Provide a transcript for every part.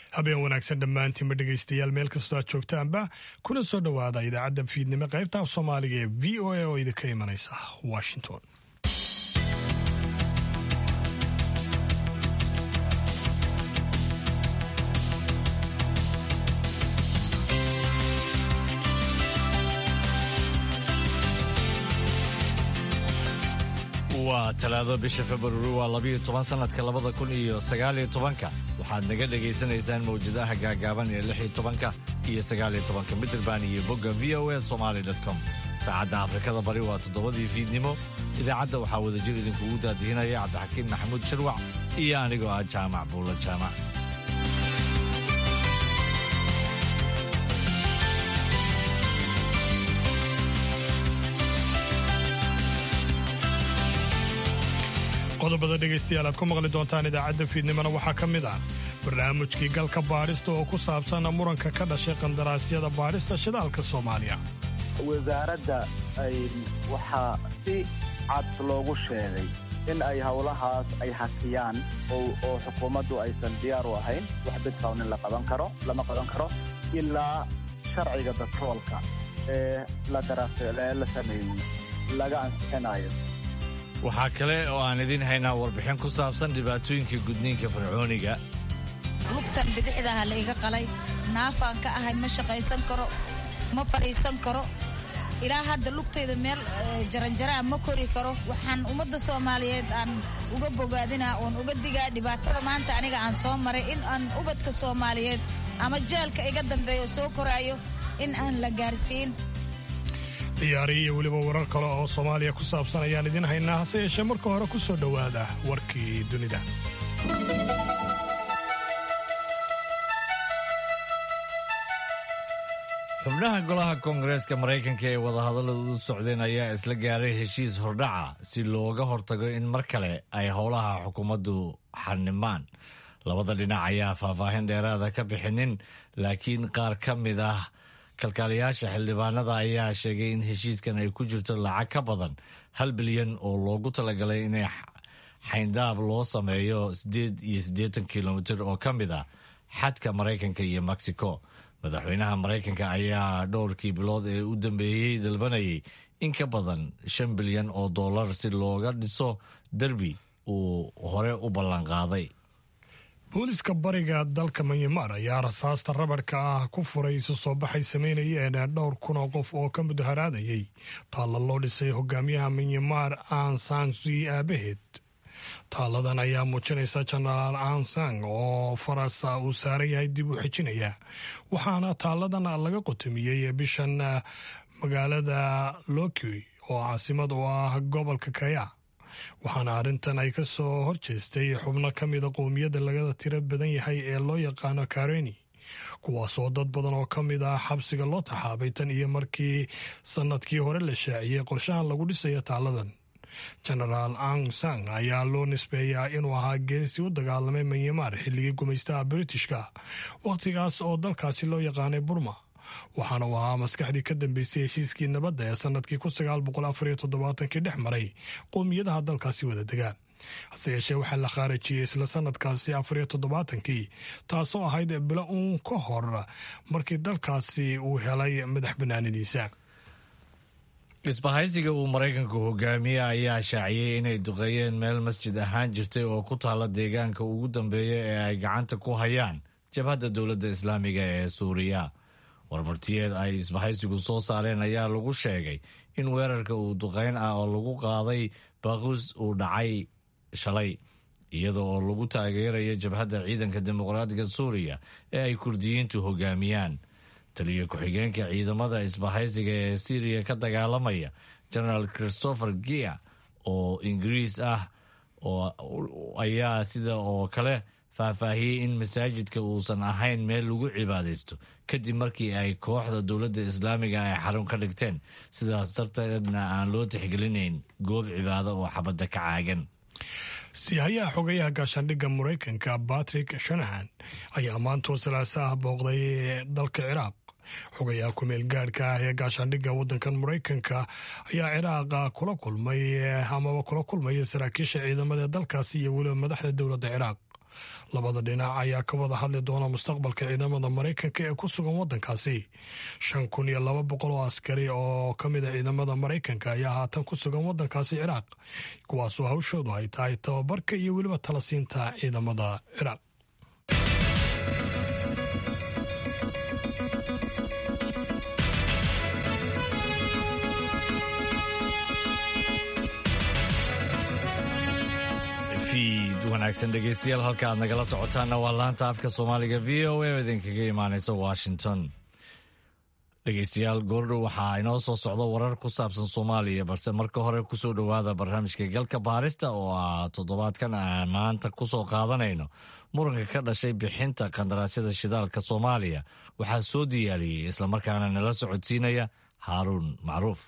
habeen wanaagsan dhammaantiinba dhegaystayaal meel kastoo aad joogtaanba kuna soo dhowaada idaacadda fiidnimo qaybta af soomaaliga ee v o a oo idinka imanaysa washington waa talaado bisha februari waa labiyo toban sanadka labada kun iyo sagaaliyo tobanka waxaad naga dhegaysanaysaan mawjadaha gaagaaban ee lix iyo tobanka iyo sagaaliyo tobanka mitrband iyo bogga v o a somaly com saacadda afrikada bari waa toddobadii fiidnimo idaacadda waxaa wadajir idinkugu daadihinaya cabdixakiin maxamuud shirwac iyo anigoo ah jaamac buulla jaamac qodobada dhegaystayaal aad ku maqli doontaan idaacadda fiidnimona waxaa ka mid ah barnaamijkii galka baadhista oo ku saabsan muranka ka dhashay qandaraasyada baadhista shidaalka soomaaliya wasaaradda waxaa si cad loogu sheegay in ay howlahaas ay hakiyaan oo xukuumaddu aysan diyaar u ahayn wax bidkawnin la qaban karo lama qaban karo ilaa sharciga batroolka ee la sameeyey laga ansixinayo waxaa kale oo aan idiin haynaa warbixin ku saabsan dhibaatooyinka gudniinka fircooniga lugtan bidixdaha la iga qalay naafaan ka ahay ma shaqaysan karo ma fadhiisan karo ilaa hadda lugtayda meel jaranjaraa ma kori karo waxaan ummadda soomaaliyeed aan uga bogaadinaa oon uga digaa dhibaatada maanta aniga aan soo maray in aan ubadka soomaaliyeed ama jeelka iga dambeeyo soo koraayo in aan la gaarsiin ciyaari iyo weliba warar kale oo soomaaliya ku saabsan ayaan idiin haynaa hase yeeshee marka hore ku soo dhowaada warkii dunida xubnaha golaha koongareeska maraykanka ee wadahadalladu u socdeen ayaa isla gaaray heshiis hordhaca si looga hortago in mar kale ay howlaha xukuumaddu xanimaan labada dhinac ayaa faahfaahin dheeraada ka bixinin laakiin qaar ka mid ah kalkaaliyaasha xildhibaanada ayaa sheegay in heshiiskan ay ku jirto lacag ka badan hal bilyan oo loogu talagalay inay xayndaab loo sameeyo siddeed iyo siddeetan kilomitir oo ka mid ah xadka maraykanka iyo mexico madaxweynaha maraykanka ayaa dhowrkii bilood ee u dambeeyey dalbanayay in ka badan shan bilyan oo dollar si looga dhiso derbi uu hore u ballanqaaday booliska bariga dalka manyamar ayaa rasaasta rabadhka ah ku furay isu soo baxay samaynayeen dhowr kun oo qof oo ka mudaharaadayay taalla loo dhisay hogaamiyaha manyamar aansansui aabaheed taalladan ayaa muujinaysa jenaraal ansang oo farasa uu saaran yahay dib u xejinaya waxaana taalladan laga qotomiyey bishan magaalada loki oo caasimad u ah gobolka kaya waxaana arrintan ay ka soo horjeestay xubno ka mida qowmiyadda laga tiro badan yahay ee loo yaqaano kareni kuwaasoo dad badan oo ka mid ah xabsiga loo taxaabay tan iyo markii sannadkii hore la shaaciyey qorshahan lagu dhisayo taalladan genaraal ang sang ayaa loo nisbeeyaa inuu ahaa geesi u dagaalamay manyamar xilligii gumaystaha britishka wakhtigaas oo dalkaasi loo yaqaanay burma waxaana uu ahaa maskaxdii ka dambeysay heshiiskii nabadda ee sannadkii kun sagaal boqol afar iyo toddobaatankii dhex maray qowmiyadaha dalkaasi wada degaa hase yeeshee waxaa la khaarajiyey isla sannadkaasi afar iyo toddobaatankii taasoo ahayd bilo uun ka hor markii dalkaasi uu helay madax banaanidiisa isbahaysiga uu maraykanku hogaamiye ayaa shaaciyey inay duqeeyeen meel masjid ahaan jirtay oo ku taalla deegaanka ugu dambeeya ee ay gacanta ku hayaan jabhadda dowladda islaamiga ee suuriya warmartiyeed ay isbahaysigu soo saareen ayaa lagu sheegay in weerarka uu duqeyn ah oo lagu qaaday baquus uu dhacay shalay iyada oo lagu taageerayo jabhadda ciidanka dimuqraadiga suuriya ee ay kurdiyiintu hogaamiyaan taliyo ku-xigeenka ciidamada isbahaysiga ee syriya ka dagaalamaya genaraal christopher gia oo ingiriis ah ayaa sida oo kale faahfaahiyey in masaajidka uusan ahayn meel lagu cibaadaysto kadib markii ay kooxda dowladda islaamiga ay xarun ka dhigteen sidaas darteedna aan loo tixgelinayn goob cibaado oo xabadda ka caagan siihayaha xogayaha gaashaandhigga maraykanka batrick shanahan ayaa maantoo salaaso ah booqday dalka ciraaq xogayaha kumeel gaadhka ah ee gaashaandhigga waddankan maraykanka ayaa ciraaqa kula kulmay amaba kula kulmaya saraakiisha ciidamada dalkaasi iyo weliba madaxda dowladda ciraaq labada dhinac ayaa ka wada hadli doona mustaqbalka ciidamada maraykanka ee ku sugan waddankaasi shan kun iyo laba boqol oo askari oo ka mid a ciidamada maraykanka ayaa haatan ku sugan waddankaasi ciraaq kuwaasoo hawshoodu ay tahay tababarka iyo weliba talasiinta ciidamada ciraaq wanaagsan dhegeystayaal halka aad nagala socotaanna waa laanta afka soomaaliga v o a oo idinkaga imaaneysa washington dhegeystayaal goordhow waxaa inoo soo socdo warar ku saabsan soomaaliya balse marka hore kusoo dhowaada barnaamijka galka baarista oo ah toddobaadkan aan maanta kusoo qaadanayno muranka ka dhashay bixinta qandaraasyada shidaalka soomaaliya waxaa soo diyaariyey islamarkaana nala socodsiinaya haaruun macruuf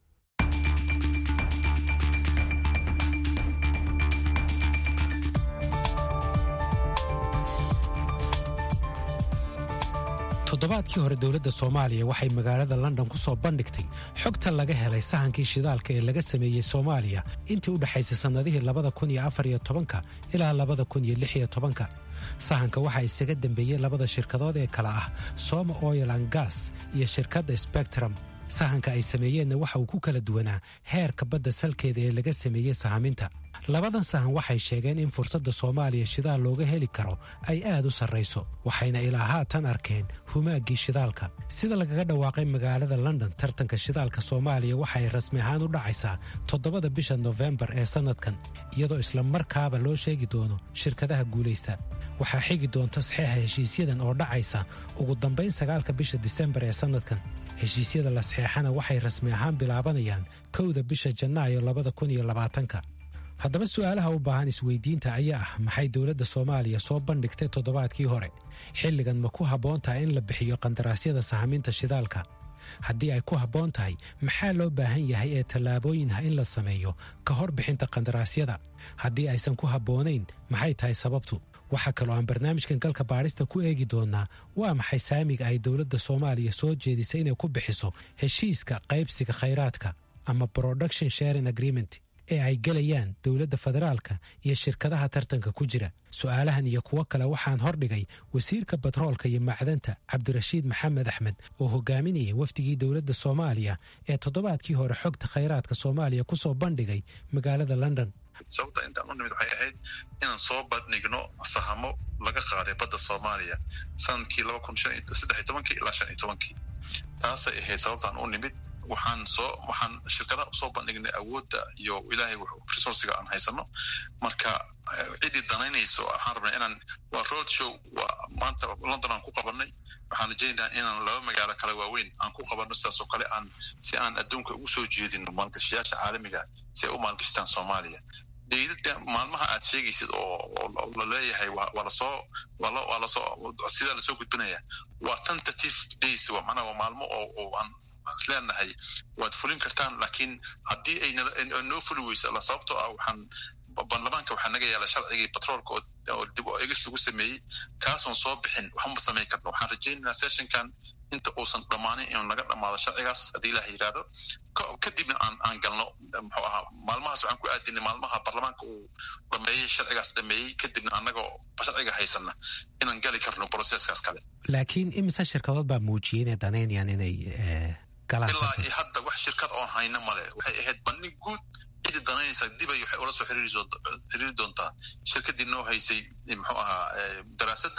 toddobaadkii hore dowladda soomaaliya waxay magaalada london ku soo bandhigtay xogta laga helay sahankii shidaalka ee laga sameeyey soomaaliya intii u dhexaysay sannadihii labada kun iyo afar iyo tobanka ilaa labada kun iyo lix iyo tobanka sahanka waxaa isaga dembeeyey labada shirkadood ee kale ah soma oil an gas iyo shirkadda spectrum sahanka ay sameeyeenna waxa uu ku kala duwanaa heerka badda salkeeda ee laga sameeyey sahaminta labadan sahan waxay sheegeen in fursadda soomaaliya shidaal looga heli karo ay aad u sarrayso waxayna ilaa haatan arkeen humaaggii shidaalka sida lagaga dhawaaqay magaalada london tartanka shidaalka soomaaliya waxay rasmi ahaan u dhacaysaa toddobada bisha nofembar ee sannadkan iyadoo isla markaaba loo sheegi doono shirkadaha guulaysta waxaa xigi doonta saxeixa heshiisyadan oo dhacaysa ugu dambayn sagaalka bisha disembar ee sannadkan heshiisyada la saxeexana waxay rasmi ahaan bilaabanayaan kowda bisha janaayo labada kun iyo labaatanka haddaba su'aalaha u baahan isweydiinta ayaa ah maxay dowladda soomaaliya soo bandhigtay toddobaadkii hore xilligan ma ku habboon tahay in la bixiyo qandaraasyada sahaminta shidaalka haddii ay ku habboon tahay maxaa loo baahan yahay ee tallaabooyin ah in la sameeyo ka hor bixinta qandaraasyada haddii aysan ku habboonayn maxay tahay sababtu waxaa kaloo aan barnaamijkan galka baadhista ku eegi doonnaa waa maxay saamiga ay dowladda soomaaliya soo jeedisay inay ku bixiso heshiiska qaybsiga khayraadka ama production sharing agreement ee ay gelayaan dowladda federaalka iyo shirkadaha tartanka ku jira su'aalahan iyo kuwo kale waxaan hordhigay wasiirka batroolka iyo macdanta cabdirashiid maxamed axmed oo hogaaminayay wafdigii dowladda soomaaliya ee toddobaadkii hore xogta khayraadka soomaaliya ku soo bandhigay magaalada london sababta intaan u nimid waxay ahayd inaan soo bandhigno sahamo laga qaaday badda soomaaliya sanadkii laba kun saddex iyo tobankii ilaa shan iyo tobankii taasay ahayd sababtaan u nimid waxaan soo waxaan shirkadaha usoo bandhignay awoodda iyo ilaahay resourciga aan haysano marka ciddii danaynayso waxaan rabnay inaan waa road show waa maanta london aan ku qabanay waxaan rajaynayaa inaan laba magaalo kale waaweyn aan ku qabanno sidaas oo kale aan si aan adduunka ugu soo jeedino maalgashayaasha caalamiga si ay u maalgashtaan soomaaliya deydada maalmaha aad sheegaysid oo la leeyahay waa lasoo waa lasoo sidaa lasoo gudbinaya waa tentative days waa macnaha waa maalmo oo oo aan isleenahay waad fulin kartaan laakiin haddii ay noo fuli weyso alla sababtoo ah waxaan baarlamaanka waxaa naga yaala sharcigii batroolka oo dib oo egis lagu sameeyey kaasoon soo bixin waxma samayn karno waxaan rajaynaynaa sessionkan inta uusan dhammaanin inuu naga dhammaado sharcigaas haddii ilaah yidhaahdo kadibna aan aan galno muxuu ahaa maalmahaas waxaan ku aadinay maalmaha baarlamaanka uu dhameeyey sharcigaas dhameeyey kadibna annagoo sharciga haysana inaan gali karno processkaas kale laakiin imise shirkadood baa muujiyey inay danaynayaan inay galaan ilaa iyo hadda wax shirkad oon hayno male waxay ahayd bandhig guud cidii danaynaysaa dibay waxay ula soo xiriiri doontaa shirkadii noo haysay muxuu ahaa daraasadda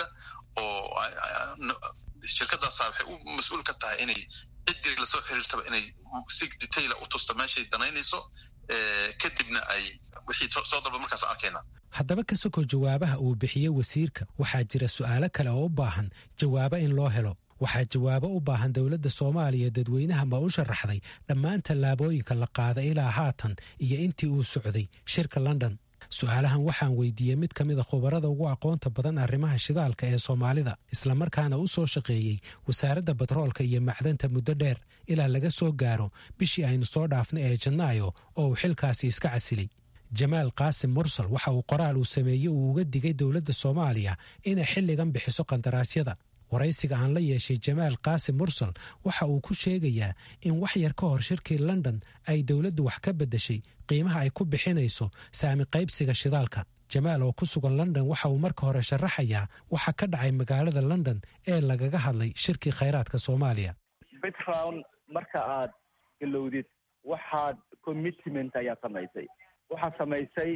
oo shirkadaasa waxay u mas-uul ka tahay inay ciddii lasoo xiriirtaba inay si detaila u tusto meeshay danaynayso kadibna ay wixii soo dalba markaas arkayna haddaba ka sokow jawaabaha uu bixiyey wasiirka waxaa jira su'aalo kale oo u baahan jawaabo in loo helo waxaa jawaabo u baahan dowladda soomaaliya dadweynaha ma u sharaxday dhammaan tallaabooyinka la qaada ilaa haatan iyo intii uu socday shirka london su'aalahan waxaan weydiiyey mid ka mid a khubarada ugu aqoonta badan arrimaha shidaalka ee soomaalida islamarkaana u soo shaqeeyey wasaaradda batroolka iyo macdanta muddo dheer ilaa laga soo gaaro bishii aynu soo dhaafnay ee janaayo oo uu xilkaasi iska casilay jamaal qaasim mursal waxa uu qoraal uu sameeyey uu uga digay dowladda soomaaliya inay xilligan bixiso qandaraasyada waraysiga aan la yeeshay jamaal qaasim mursal waxa uu ku sheegayaa in wax yar ka hor shirkii london ay dowladdu wax ka beddeshay qiimaha ay ku bixinayso saami qaybsiga shidaalka jamaal oo ku sugan london waxa uu marka hore sharaxayaa waxa ka dhacay magaalada london ee lagaga hadlay shirkii khayraadka soomaaliya bitfrown marka aad galowdid waxaad commitment ayaad samaysay waxaad samaysay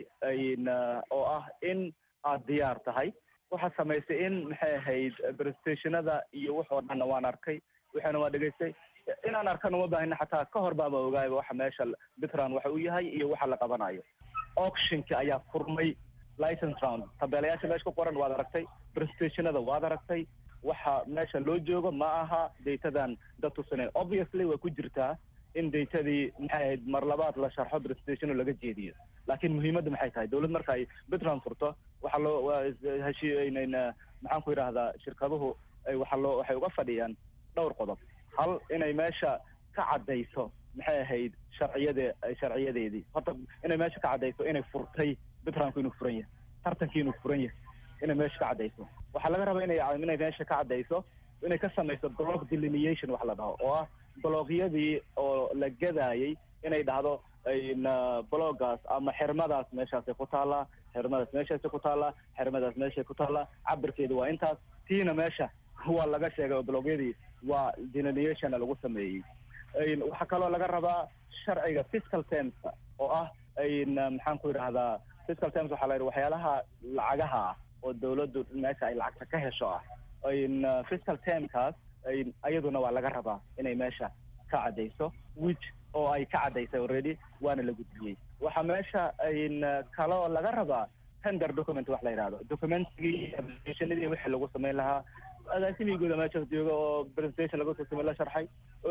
oo ah in aad diyaar tahay waxaad samaysay in maxay ahayd prestationada iyo waxoo dhanna waan arkay waxaana waan dhegaystay inaan arkana uma baahina xataa ka hor baama ogaayba waxa meesha bitran waxa uu yahay iyo waxa la qabanayo auctionka ayaa furmay license round tabeelayaasha meesha ku qoran waad aragtay prestationada waad aragtay waxa meesha loo joogo ma aha datadan dad tusanen obviously way ku jirtaa in datadii maxay ahayd mar labaad la sharxo prestationo laga jeediyo laakiin muhiimadda maxay tahay dawlad marka ay bitran furto waxaa loo heshiinayna maxaan ku yidhaahdaa shirkaduhu waxaa loo waxay uga fadhiyaan dhowr qodob hal inay meesha ka caddayso maxay ahayd sharciyade sharciyadeedii horta inay meesha ka caddayso inay furtay bitranku inuu furan yahay tartankii inuu furan yahay inay meesha ka caddayso waxaa laga rabaa inay inay meesha ka caddayso inay ka samayso block delineation wax la dhaho oo ah bloogyadii oo la gadaayay inay dhahdo bloggaas ama xirmadaas meeshaasay ku taallaa xirmadaas meeshaasay ku taallaa xirmadaas meeshay ku taallaa cabirkeedu waa intaas tiina meesha waa laga sheegay oo blogyadii waa delineationa lagu sameeyey waxaa kaloo laga rabaa sharciga fiscal termska oo ah maxaan ku yidhahdaa fiscal terms waxaa la yidhi waxyaalaha lacagaha ah oo dawladdu meesha ay lacagta ka hesho ah fiscal termkaas ayaduna waa laga rabaa inay meesha ka caddayso which oo ay ka caddaysay already waana la gudbiyey waxaa meesha kaloo laga rabaa tender document wax la yidhahdo documentigii applicationadii wixii lagu samayn lahaa agaasimii guuda meeshaas jooga oo presentation laga soo samey la sharxay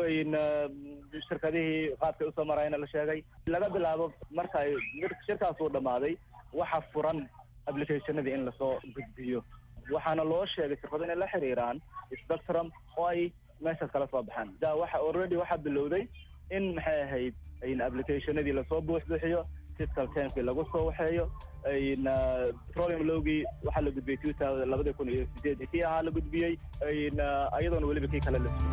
shirkadihii qaadkay usoo marayna la sheegay laga bilaabo marka ay shirkaas uu dhammaaday waxa furan applicationadii in lasoo gudbiyo waxaana loo sheegay shirkado inay la xiriiraan spectrum oo ay meeshaas kala soo baxaan da waxa already waxaa bilowday in maxay ahayd applicationadii lasoo buuxbuuxiyo fiscal termkii lagu soo waxeeyo petroleum lowgii waxaa la gudbiyey two thousand labadii kun iyo sideedii kii ahaa la gudbiyey iyadoona weliba kii kale la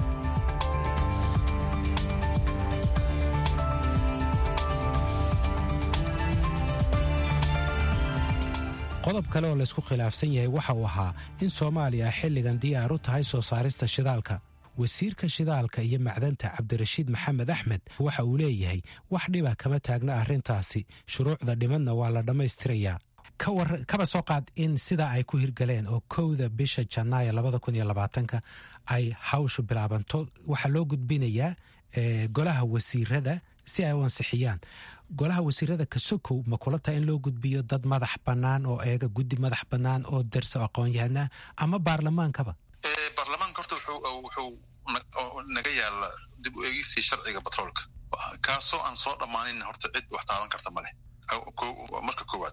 qodob kale oo laysku khilaafsan yahay waxa uu ahaa in soomaaliya xilligan diyaar u tahay soo saarista shidaalka wasiirka shidaalka iyo macdanta cabdirashiid maxamed axmed waxa uu leeyahay wax dhiba kama taagna arrintaasi shuruucda dhimadna waa la dhammaystirayaa kaba soo qaad in sidaa ay ku hirgaleen oo kowda bisha janaayo labada kun iyo labaatanka ay hawshu bilaabanto waxaa loo gudbinayaa golaha wasiirada si ay u ansixiyaan golaha wasiirada kasokow ma kula tahay in loo gudbiyo dad madax bannaan oo eega guddi madax bannaan oo darsa aqoon-yahanaa ama baarlamaankaba baarlamaanka horta wuxuu naga yaala dib u eegistii sharciga batroolka kaasoo aan soo dhammaanin horta cid wax taaban karta maleh marka koowaad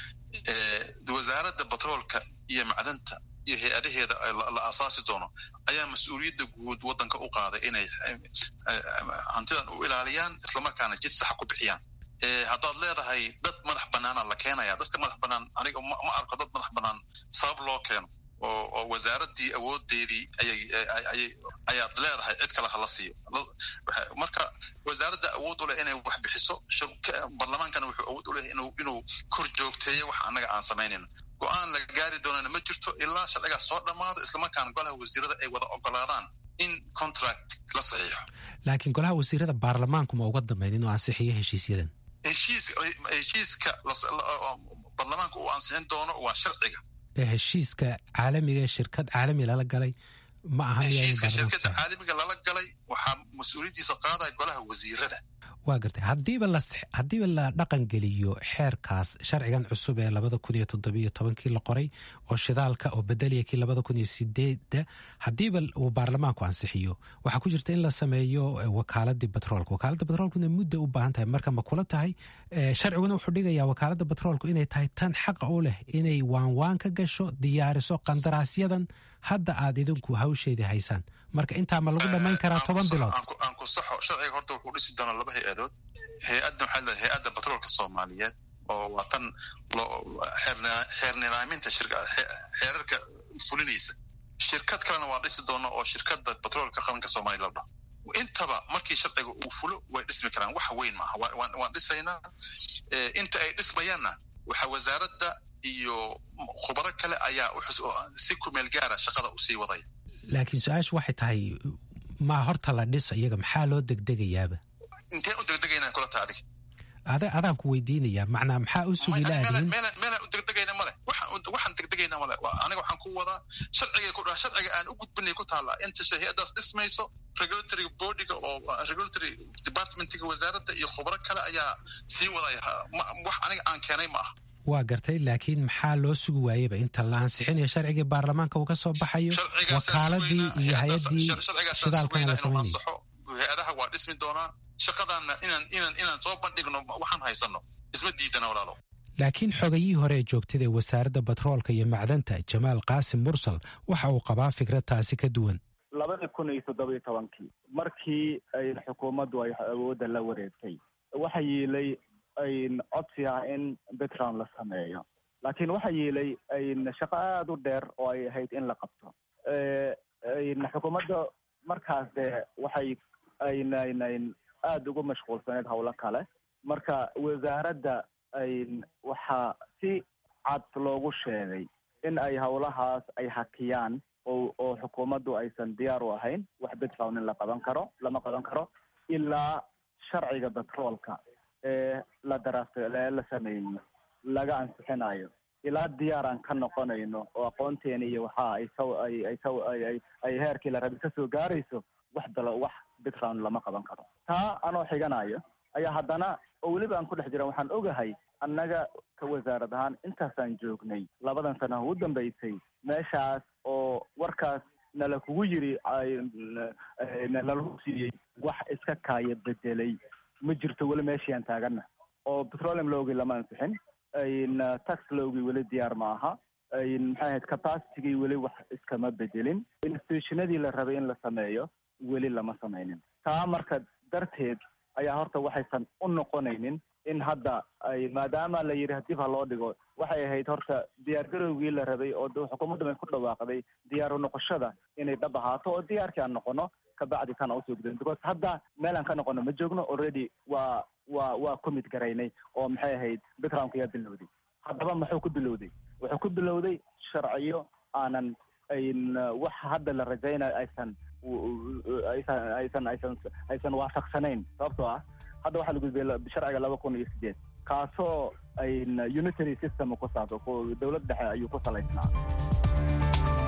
wasaaradda batroolka iyo macdanta iyo hay-adaheeda la aasaasi doono ayaa mas-uuliyadda guud waddanka u qaaday inay hantidan u ilaaliyaan islamarkaana jid saxa ku bixiyaan haddaad leedahay dad madax bannaana la keenaya dadka madax bannaan aniga ma arko dad madax bannaan sabab loo keeno oo oo wasaaraddii awoodeedii ayay ayaad leedahay cid kale hala siiyo marka wasaaradda awood u leh inay wax bixiso baarlamaankana wuxuu awood u leh inuu inuu kor joogteeyo wax annaga aan samaynayno go-aan la gaari doonana ma jirto ilaa sharcigaas soo dhammaado islamarkaana golaha wasiirada ay wada ogolaadaan in contract la saxiixo laakiin golaha wasiirada baarlamaanku ma uga dambeyn inuu ansixiyo heshiisyadan heshiis heshiiska baarlamaanka uu ansixin doono waa sharciga heshiiska caalamiga ee shirkad caalami lala galay ma aha heshiiska shirkadda caalamiga lala galay waxaa mas-uuliyaddiisa qaadaya golaha wasiirada waa gartay haddiiba la haddiiba la dhaqan geliyo xeerkaas sharcigan cusub ee labada kun iyo toddobiyo tobankii la qoray oo shidaalka oo bedelaya kii labada kun iyo sideedda haddiiba uu baarlamaanku ansixiyo waxaa ku jirta in la sameeyo wakaaladii batroolka wakaaladda batroolkuna mudda u baahan tahay marka ma kula tahay sharciguna wuxuu dhigayaa wakaaladda batroolku inay tahay tan xaqa u leh inay waanwaan ka gasho diyaariso qandaraasyadan hadda aad idinku hawsheedii haysaan marka intaa ma lagu dhammayn karaa toban bilood aan ku saxo sharciga horta wuxuu dhisi doonaa laba hay-adood hay-adda waxaa leedahay hay-adda batroolka soomaaliyeed oo waa tan xeer nidaaminta shirka xeerarka fulinaysa shirkad kalena waa dhisi doona oo shirkadda batroolka qaranka soomaaliya la dhaho intaba markii sharciga uu fulo way dhismi karaan wax weyn maaha waan dhisaynaa inta ay dhismayaanna waxa wasaaradda iyo khubaro kale ayaa si kumeel gaara shaqada usii wadaya laakiin su-aashu waxay tahay maa horta la dhiso iyaga maxaa loo degdegayaaba inteen u degdegaynaa kula ta adig ada adaan ku weydiinayaa macnaa maxaa u sugi laadiin meelaan u degdegayna male waxaan degdegayna male aniga waxaan ku wadaa sharciga ku dhaha sharciga aan u gudbinay ku taallaa inta hay-addaas dhismayso regulatory bodyga oo regulatory departmentiga wasaaradda iyo khubro kale ayaa sii wadaya wax aniga aan keenay ma aha waa gartay laakiin maxaa loo sugi waayeba inta la ansixinayo sharcigii baarlamaanka uu ka soo baxayo wakaaladii iyo hay-addii shidaalkana la samaynayo hay-adaha waa dhismi doonaa shaqadaanna inaan inaan inaan soo bandhigno waxaan haysano isma diidana walaalo laakiin xogayihii hore ee joogtada ee wasaaradda batroolka iyo macdanta jamaal qaasim mursal waxa uu qabaa fikrad taasi ka duwan labadii kun iyo toddoba iyo tobankii markii ay xukuumaddu ay awoodda la wareegtay waxa yiilay ayn codsi ah in background la sameeyo laakiin waxa yiilay ayn shaqo aada u dheer oo ay ahayd in la qabto ayn xukuumadda markaas dee waxay aynayn aada ugu mashquulsaneed howlo kale marka wasaaradda ayn waxaa si cad loogu sheegay in ay howlahaas ay hakiyaan oo oo xukuumaddu aysan diyaar u ahayn wax background in la qaban karo lama qaban karo ilaa sharciga batroolka ee la daraafto ee la sameeyo laga ansixinayo ilaa diyaar aan ka noqonayno oo aqoonteena iyo waxa ay saw ay ay saw ay ay ay heerkii la rabi kasoo gaarayso wax dalo wax background lama qaban karo taa anoo xiganayo ayaa haddana oo weliba aan ku dhex jira waxaan ogahay annaga ka wasaarad ahaan intaasaan joognay labadan sana ugu dambaysay meeshaas oo warkaas nala kugu yiri nalagu siiyey wax iska kaaya bedelay ma jirto weli meeshii aan taagana oo petroleum lowgii lama ansixin tax lowgii weli diyaar ma aha maxay ahayd capacitygii weli wax iskama bedelin institutionadii la rabay in la sameeyo weli lama sameynin taa marka darteed ayaa horta waxaysan u noqonaynin in hadda ay maadaama la yidhi dib ha loo dhigo waxay ahayd horta diyaar garowgii la rabay oo xukuumadda bay ku dhawaaqday diyaar u noqoshada inay dhab ahaato oo diyaarkii aan noqono kabacdi kana usoo gudin because hadda meel aan ka noqono ma joogno already waa waa waa commit garaynay oo maxay ahayd backgroundka yaa bilowday haddaba muxuu ku bilowday wuxuu ku bilowday sharciyo aanan ayn wax hadda la rajaynayo aysan aysan aysan aysan aysan waafaqsanayn sababtoo ah hadda waxaa la gudbiyay sharciga laba kun iyo sideed kaasoo ayn unitary system ku saabsan dowlad dhexe ayuu ku salaysnaa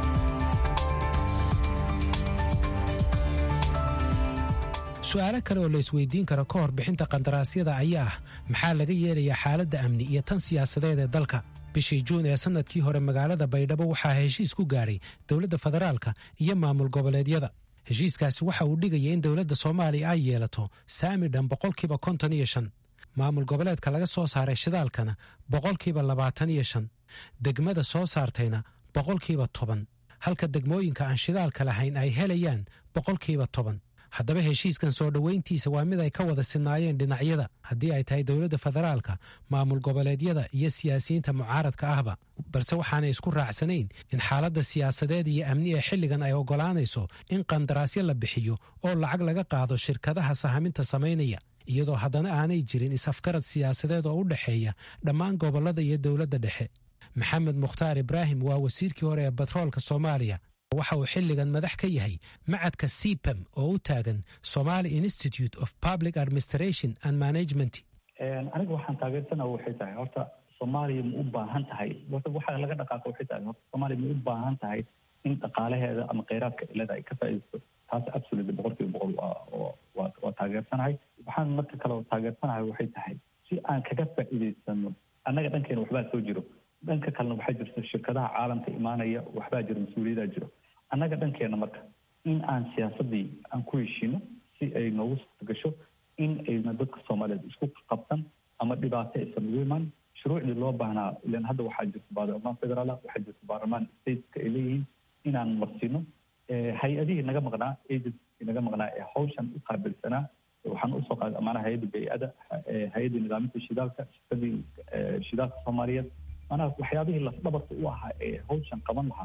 su-aalo kale oo la isweydiin karo ka hor bixinta qandaraasyada ayaa ah maxaa laga yeelayaa xaaladda amni iyo tan siyaasadeed ee dalka bishii juun ee sannadkii hore magaalada baydhabo waxaa heshiis ku gaadhay dowladda federaalka iyo maamul goboleedyada heshiiskaasi waxa uu dhigaya in dowladda soomaaliya ay yeelato saami dhan boqolkiiba konton iyo shan maamul goboleedka laga soo saaray shidaalkana boqolkiiba labaatan iyo shan degmada soo saartayna boqolkiiba toban halka degmooyinka aan shidaalka lahayn ay helayaan boqolkiiba toban haddaba heshiiskan soo dhoweyntiisa waa mid ay ka wada sinaayeen dhinacyada haddii ay tahay dowladda federaalka maamul goboleedyada iyo siyaasiyiinta mucaaradka ahba balse waxaanay isku raacsanayn in xaaladda siyaasadeed iyo amni ee xilligan ay oggolaanayso in qandaraasyo la bixiyo oo lacag laga qaado shirkadaha sahaminta samaynaya iyadoo haddana aanay jirin is-afgarad siyaasadeed oo u dhexeeya dhammaan gobollada iyo dowladda dhexe maxamed mukhtaar ibraahim waa wasiirkii hore ee batroolka soomaaliya waxa uu xilligan madax ka yahay macadka cpam oo u taagan somaly institute of public administration and management aniga waxaan taageersanaa waxay tahay horta soomaaliya ma u baahan tahay waxaa laga dhaqaaqa waxay tahay horta soomaaliya ma u baahan tahay in dhaqaalaheeda ama kheyraadka ilada ay ka faa'iidaysto taas absolutely boqolkiiba boqol waa waa taageersanahay waxaan marka kale taageersanahay waxay tahay si aan kaga faa'iidaysano annaga dhankeena waxbaa soo jiro dhanka kalena waxaa jirta shirkadaha caalamka imaanaya waxbaa jiro mas-uuliyaddaa jiro annaga dhankeena marka in aan siyaasadii aan ku heshiino si ay noogu suurtagasho in ayna dadka soomaaliyeed isku qabsan ama dhibaato aysan ugu imaan shuruucdii loo baahnaa ilan hadda waxaa jirta baarlamaan federaal waxaa jirta baarlamaan stateska ay leeyihiin inaan marsino hay-adihii naga maqnaa agency naga maqnaa ee hawshan u qaabilsanaa waxaan usoo qaaday amaanaha hay-adda bay-ada hay-adda nidaaminta shidaalka shirkadii shidaalka soomaaliyeed maanaha waxyaabihii lafdhabarka u ahaa ee hawshan qaban lahaa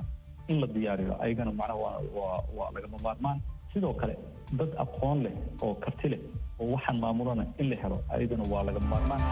in la diyaariyo ayagana macnaha waa waa waa lagama maarmaan sidoo kale dad aqoon leh oo karti leh oo waxaan maamulana in la helo ayadana waa lagama maarmaan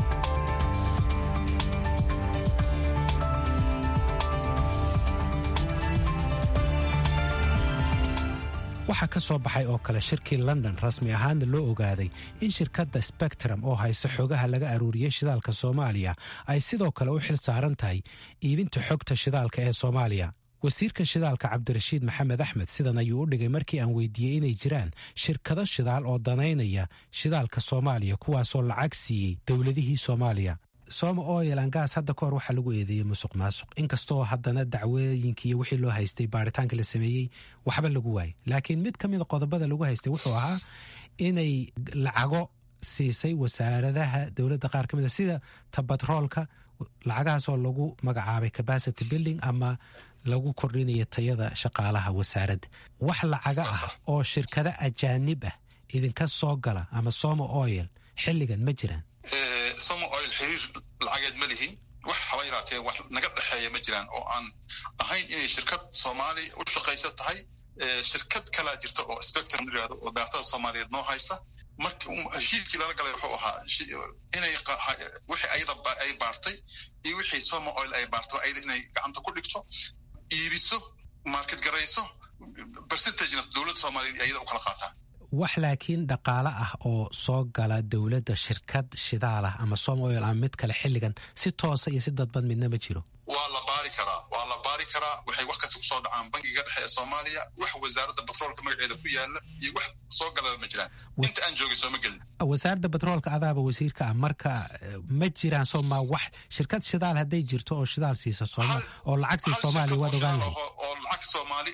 waxaa ka soo baxay oo kale shirkii london rasmi ahaanna loo ogaaday in shirkadda spectrum oo haysa xogaha laga aruuriyey shidaalka soomaaliya ay sidoo kale u xil saaran tahay iibinta xogta shidaalka ee soomaaliya wasiirka shidaalka cabdirashiid maxamed axmed sidan ayuu u dhigay markii aan weydiiyey inay jiraan shirkado shidaal oo danaynaya shidaalka soomaaliya kuwaasoo lacag siiyey dowladihii soomaaliya soma oil an gas hadda ka hor waxaa lagu eedeeyey musuq maasuq inkastoo haddana dacwooyinkii iyo wixii loo haystay baaritaanka la sameeyey waxba lagu waayay laakiin mid ka mida qodobada lagu haystay wuxuu ahaa inay lacago siisay wasaaradaha dowladda qaar ka mida sida tabatroolka lacagahaasoo lagu magacaabay capacity building ama lagu kordhinaya tayada shaqaalaha wasaaradda wax lacaga ah oo shirkado ajaanib ah idinka soo gala ama soma oil xilligan ma jiraan somo oil xiriir lacageed ma lihin wax haba yaraatee wax naga dhexeeya ma jiraan oo aan ahayn inay shirkad soomaali u shaqaysa tahay shirkad kalaa jirta oo spectrum yirahdo oo daatada soomaaliyeed noo haysa marka heshiiskii lala galay wuxuu ahaa inay wixii ayada ay baartay iyo wixii somo oil ay baarto ayada inay gacanta ku dhigto iibiso market garayso percentagena dowladda soomaaliyeed ayada u kala qaataan wax laakiin dhaqaale ah oo soo gala dowladda shirkad shidaal ah ama som oil ama mid kale xilligan si toosa iyo si dadbad midna ma jiro waa la baari karaa waa la baari karaa waxay wax kasta kusoo dhacaan bangiga dhexe ee soomaaliya wax wasaaradda batroolka magaceeda ku yaala iyo wax soo galaba ma jiraan inta aan joogay sooma gelin wasaaradda batroolka adaaba wasiirka ah marka ma jiraan sooma wax shirkad shidaal hadday jirto oo shidaal siisa sooma oo lacag siisa soomaaliya waad ogaan lahayd oo lacag soomaali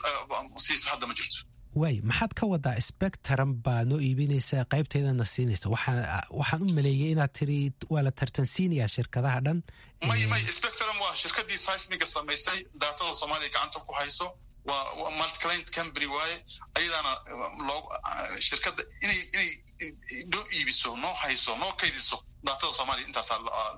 siisa hadda ma jirto waay maxaad ka wadaa spectrum baa noo iibinaysa qaybteedana siinaysa waxaan u maleeyey inaad tiri waa la tartansiinayaa shirkadaha dhan may may spectrum waa shirkadii seismiga samaysay daatada soomaaliya gacanta ku hayso waa multiclient company waaye ayadaana loo shirkadda inay inay noo iibiso noo hayso noo kaydiso daatada soomaaliya intaasaa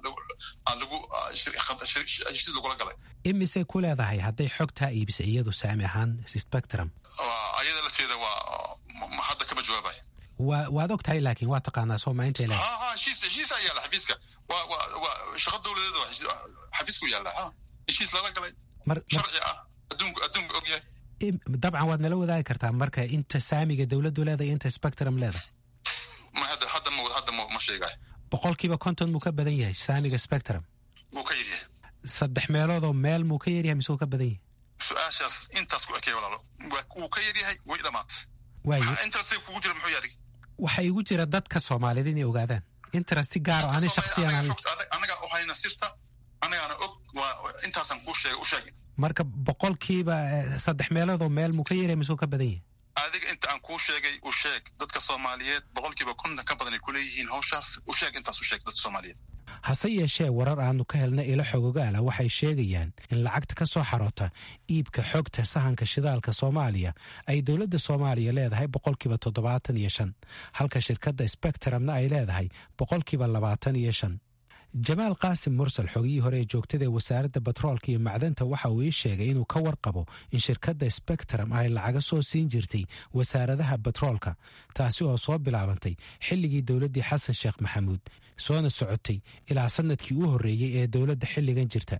lagu heshiis lagula galay imisay ku leedahay hadday xogtaa iibisay iyadu saami ahaan spectrum ayada lafteeda waa hadda kama jawaabay wa waad og tahay laakiin waa taqaanaa sooma intay leedahay ha ha heshiis heshiisaa yaalla xafiiska waa waa waa shaqa dowladeed waa xafiisku yaalla ha heshiis lala galay sharci ah adduunku adduunku og yahay dabcan waad nala wadaagi kartaa marka inta saamiga dowladdu leedahay inta spectrum leedahay ma hadda hadda ma hadda ma ma sheegaay boqolkiiba konton muu ka badan yahay saamiga spectrum wuu ka yaryahay saddex meeloodoo meel muu ka yaryahay mise wuu ka badan yahay su-aashaas intaas ku ekey walaalo wuu ka yaryahay way dhamaatay waaye interest kugu jira muxuu yahay waxaa igu jira dadka soomaaliyeed inay ogaadaan interest gaar oo ani shaksiyan anagaa u hayna sirta anagaana og waa intaasaan kuu sheegay u sheegin marka boqolkiiba saddex meeloodoo meel muu ka yaryahay mise wuu ka badan yahay adiga inta aan kuu sheegay u sheeg dadka soomaaliyeed boqolkiiba konton ka badan ay kuleeyihiin hawshaas u sheeg intaas u sheeg dadka soomaaliyeed hase yeeshee warar aanu ka helna ilo xogogaala waxay sheegayaan in lacagta ka soo xaroota iibka xogta sahanka shidaalka soomaaliya ay dowladda soomaaliya leedahay boqolkiiba toddobaatan iyo shan halka shirkadda spectrumna ay leedahay boqolkiiba labaatan iyo shan jamaal qaasim mursal xogihii hore ee joogtada ee wasaaradda batroolka iyo macdanta waxa uu ii sheegay inuu ka warqabo in shirkadda spectrum ay lacaga soo siin jirtay wasaaradaha batroolka taasi oo soo bilaabantay xilligii dowladdii xasan sheekh maxamuud soona socotay ilaa sanadkii u horreeyey ee dowladda xilligan jirta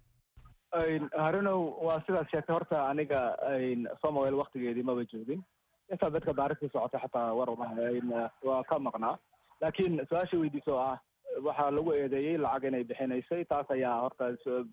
harunow waa sidaad sheegtay horta aniga somawel waktigeedii maba joogin intaa dadka baarista socotay xataa war waa ka maqnaa laakiin su-aasha weydiiso ah waxaa lagu eedeeyey lacag inay bixinaysay taas ayaa horta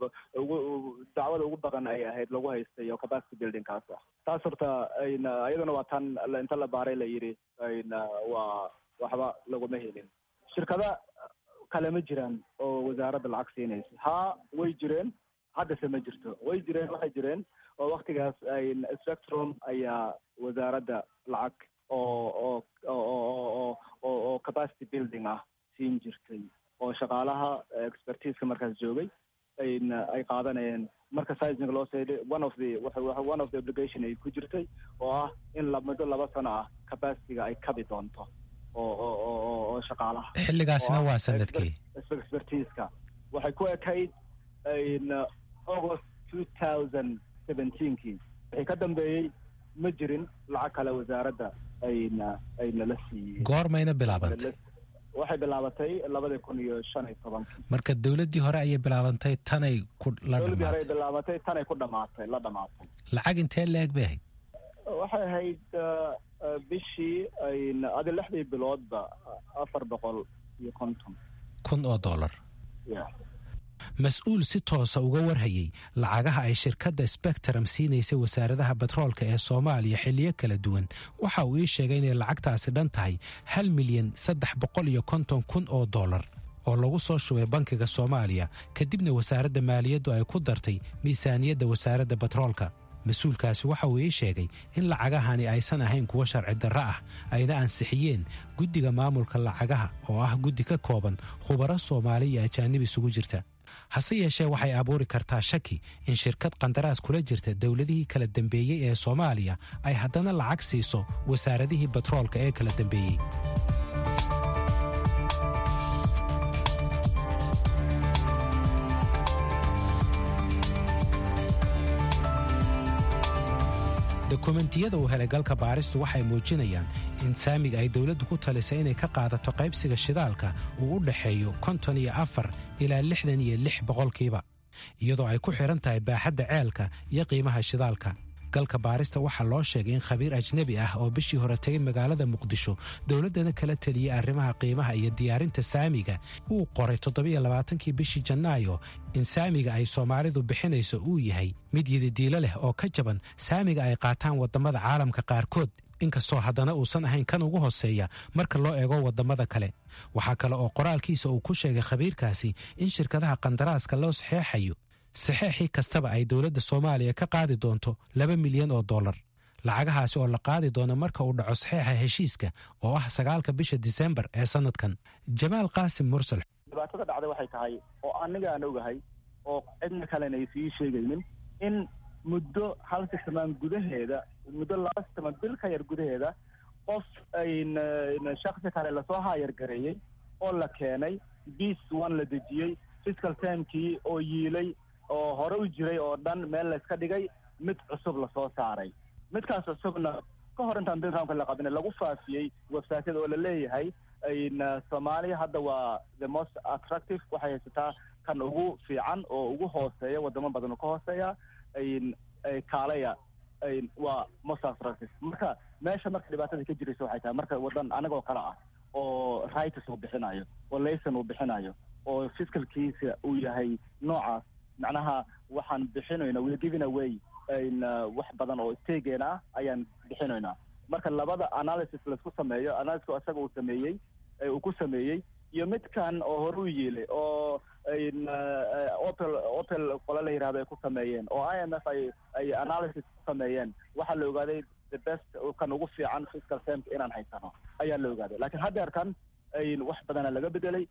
dacwada ugu badan ay ahayd lagu haystay oo capacity buildingkaas ah taas horta iyaduna waa tan inta la baaray la yidhi waa waxba laguma helin shirkada kale ma jiraan oo wasaaradda lacag siinaysa haa way jireen haddase ma jirto way jireen waxay jireen oo waktigaas spectrum ayaa wasaaradda lacag oo oo oo oo oo capacity building ah siin jirtay oo shaqaalaha expertiseka markaas joogay ay qaadanayeen marka sizing loo seeday one of the one of the obligation ay ku jirtay oo ah in muddo laba sano ah capacityga ay kabi doonto oo oo oo oo shaqaalaha xilligaasna waa sanadkii expertiska waxay ku ekayd august two thousand seventeenkii wixii ka dambeeyey ma jirin lacag kale wasaaradda ayna ayna la siiyey goormayna bilaabantay waxay bilaabatay labadii kun iyo shan iyo tobankii marka dowladdii hore ayay bilaabantay tanay ku la dowladdii hore ay dhamaatay bilaabatay tanay ku dhamaatay la dhamaatay lacag intee la-eg bay ahayd waxay ahayd uh, uh, bishii ayna adi lixdii biloodba afar boqol iyo konton kun oo dollar ya mas-uul si toosa uga warhayey lacagaha ay shirkadda spectrum siinaysay wasaaradaha batroolka ee soomaaliya xilliyo kala duwan waxa uu ii sheegay inay lacagtaasi dhan tahay hal milyan saddex boqol iyo konton kun oo dollar oo lagu soo shubay bankiga soomaaliya kadibna wasaaradda maaliyaddu ay ku dartay miisaaniyadda wasaaradda batroolka mas-uulkaasi waxa uu ii sheegay in lacagahani aysan ahayn kuwo sharci darro ah ayna ansixiyeen guddiga maamulka lacagaha oo ah guddi ka kooban khubaro soomaali iyo ajaanib isugu jirta hase yeeshee waxay abuuri kartaa shaki in shirkad qandaraas kula jirta dowladihii kala dembeeyey ee soomaaliya ay haddana lacag siiso wasaaradihii batroolka ee kala dembeeyey dokumentiyada uu helay galka baaristu waxay muujinayaan in saamiga ay dowladdu ku talisay inay ka qaadato qaybsiga shidaalka uu u dhexeeyo konton iyo afar ilaa lixdan iyo lix boqolkiiba iyadoo ay ku xidhan tahay baaxadda ceelka iyo qiimaha shidaalka galka baarista waxaa loo sheegay in khabiir ajnebi ah oo bishii hore tegay magaalada muqdisho dowladdana kala teliyey arrimaha qiimaha iyo diyaarinta saamiga uu qoray toddobaiyoabaatankii bishii janaayo in saamiga ay soomaalidu bixinayso uu yahay mid yididiilo leh oo ka jaban saamiga ay qaataan waddamada caalamka qaarkood inkastoo haddana uusan ahayn kan ugu hoseeya marka loo eego waddamada kale waxaa kale oo qoraalkiisa uu ku sheegay khabiirkaasi in shirkadaha qandaraaska loo saxeexayo saxeexii kastaba ay dowladda soomaaliya ka qaadi doonto laba milyan oo dollar lacagahaasi oo la qaadi doono marka uu dhaco saxeexa heshiiska oo ah sagaalka bisha disembar ee sannadkan jamaal qaasim mursal dhibaatada dhacday waxay tahay oo aniga aan ogahay oo cidna kalena ay sii sheegaynin in muddo hal sisamaan gudaheeda muddo laba sisamaan bil ka yar gudaheeda qof ayna shaksi kale lasoo haayar gareeyey oo la keenay bis one la dejiyey fiscal termkii oo yiilay oo hore u jiray oo dhan meel layska dhigay mid cusub lasoo saaray midkaas cusubna ka hor intaan bilramka la qabin lagu faafiyey websiteyada oo la leeyahay ayna soomaaliya hadda waa the most attractive waxay haysataa kan ugu fiican oo ugu hooseeya wadamo badan oo ka hooseeya ayn kaalaya ayn waa most attractive marka meesha marka dhibaatada ka jiraysa waxay tahay marka wadan anagoo kale ah oo rights uu bixinayo oo layson uu bixinayo oo fiscalkiisa uu yahay noocaas macnaha waxaan bixinayna we're giving away n wax badan oo steegeena ah ayaan bixinaynaa marka labada analysis laisku sameeyo analysisku isaga uu sameeyey uu ku sameeyey iyo midkan oo hore u yeelay oo n opel opel qole la yihahdo ay ku sameeyeen oo i m f ay ay analysis ku sameeyeen waxaa la ogaaday the best kan ugu fiican fiscal termka inaan haysano ayaa la ogaaday lakiin haddeerkan wax badana laga bedelay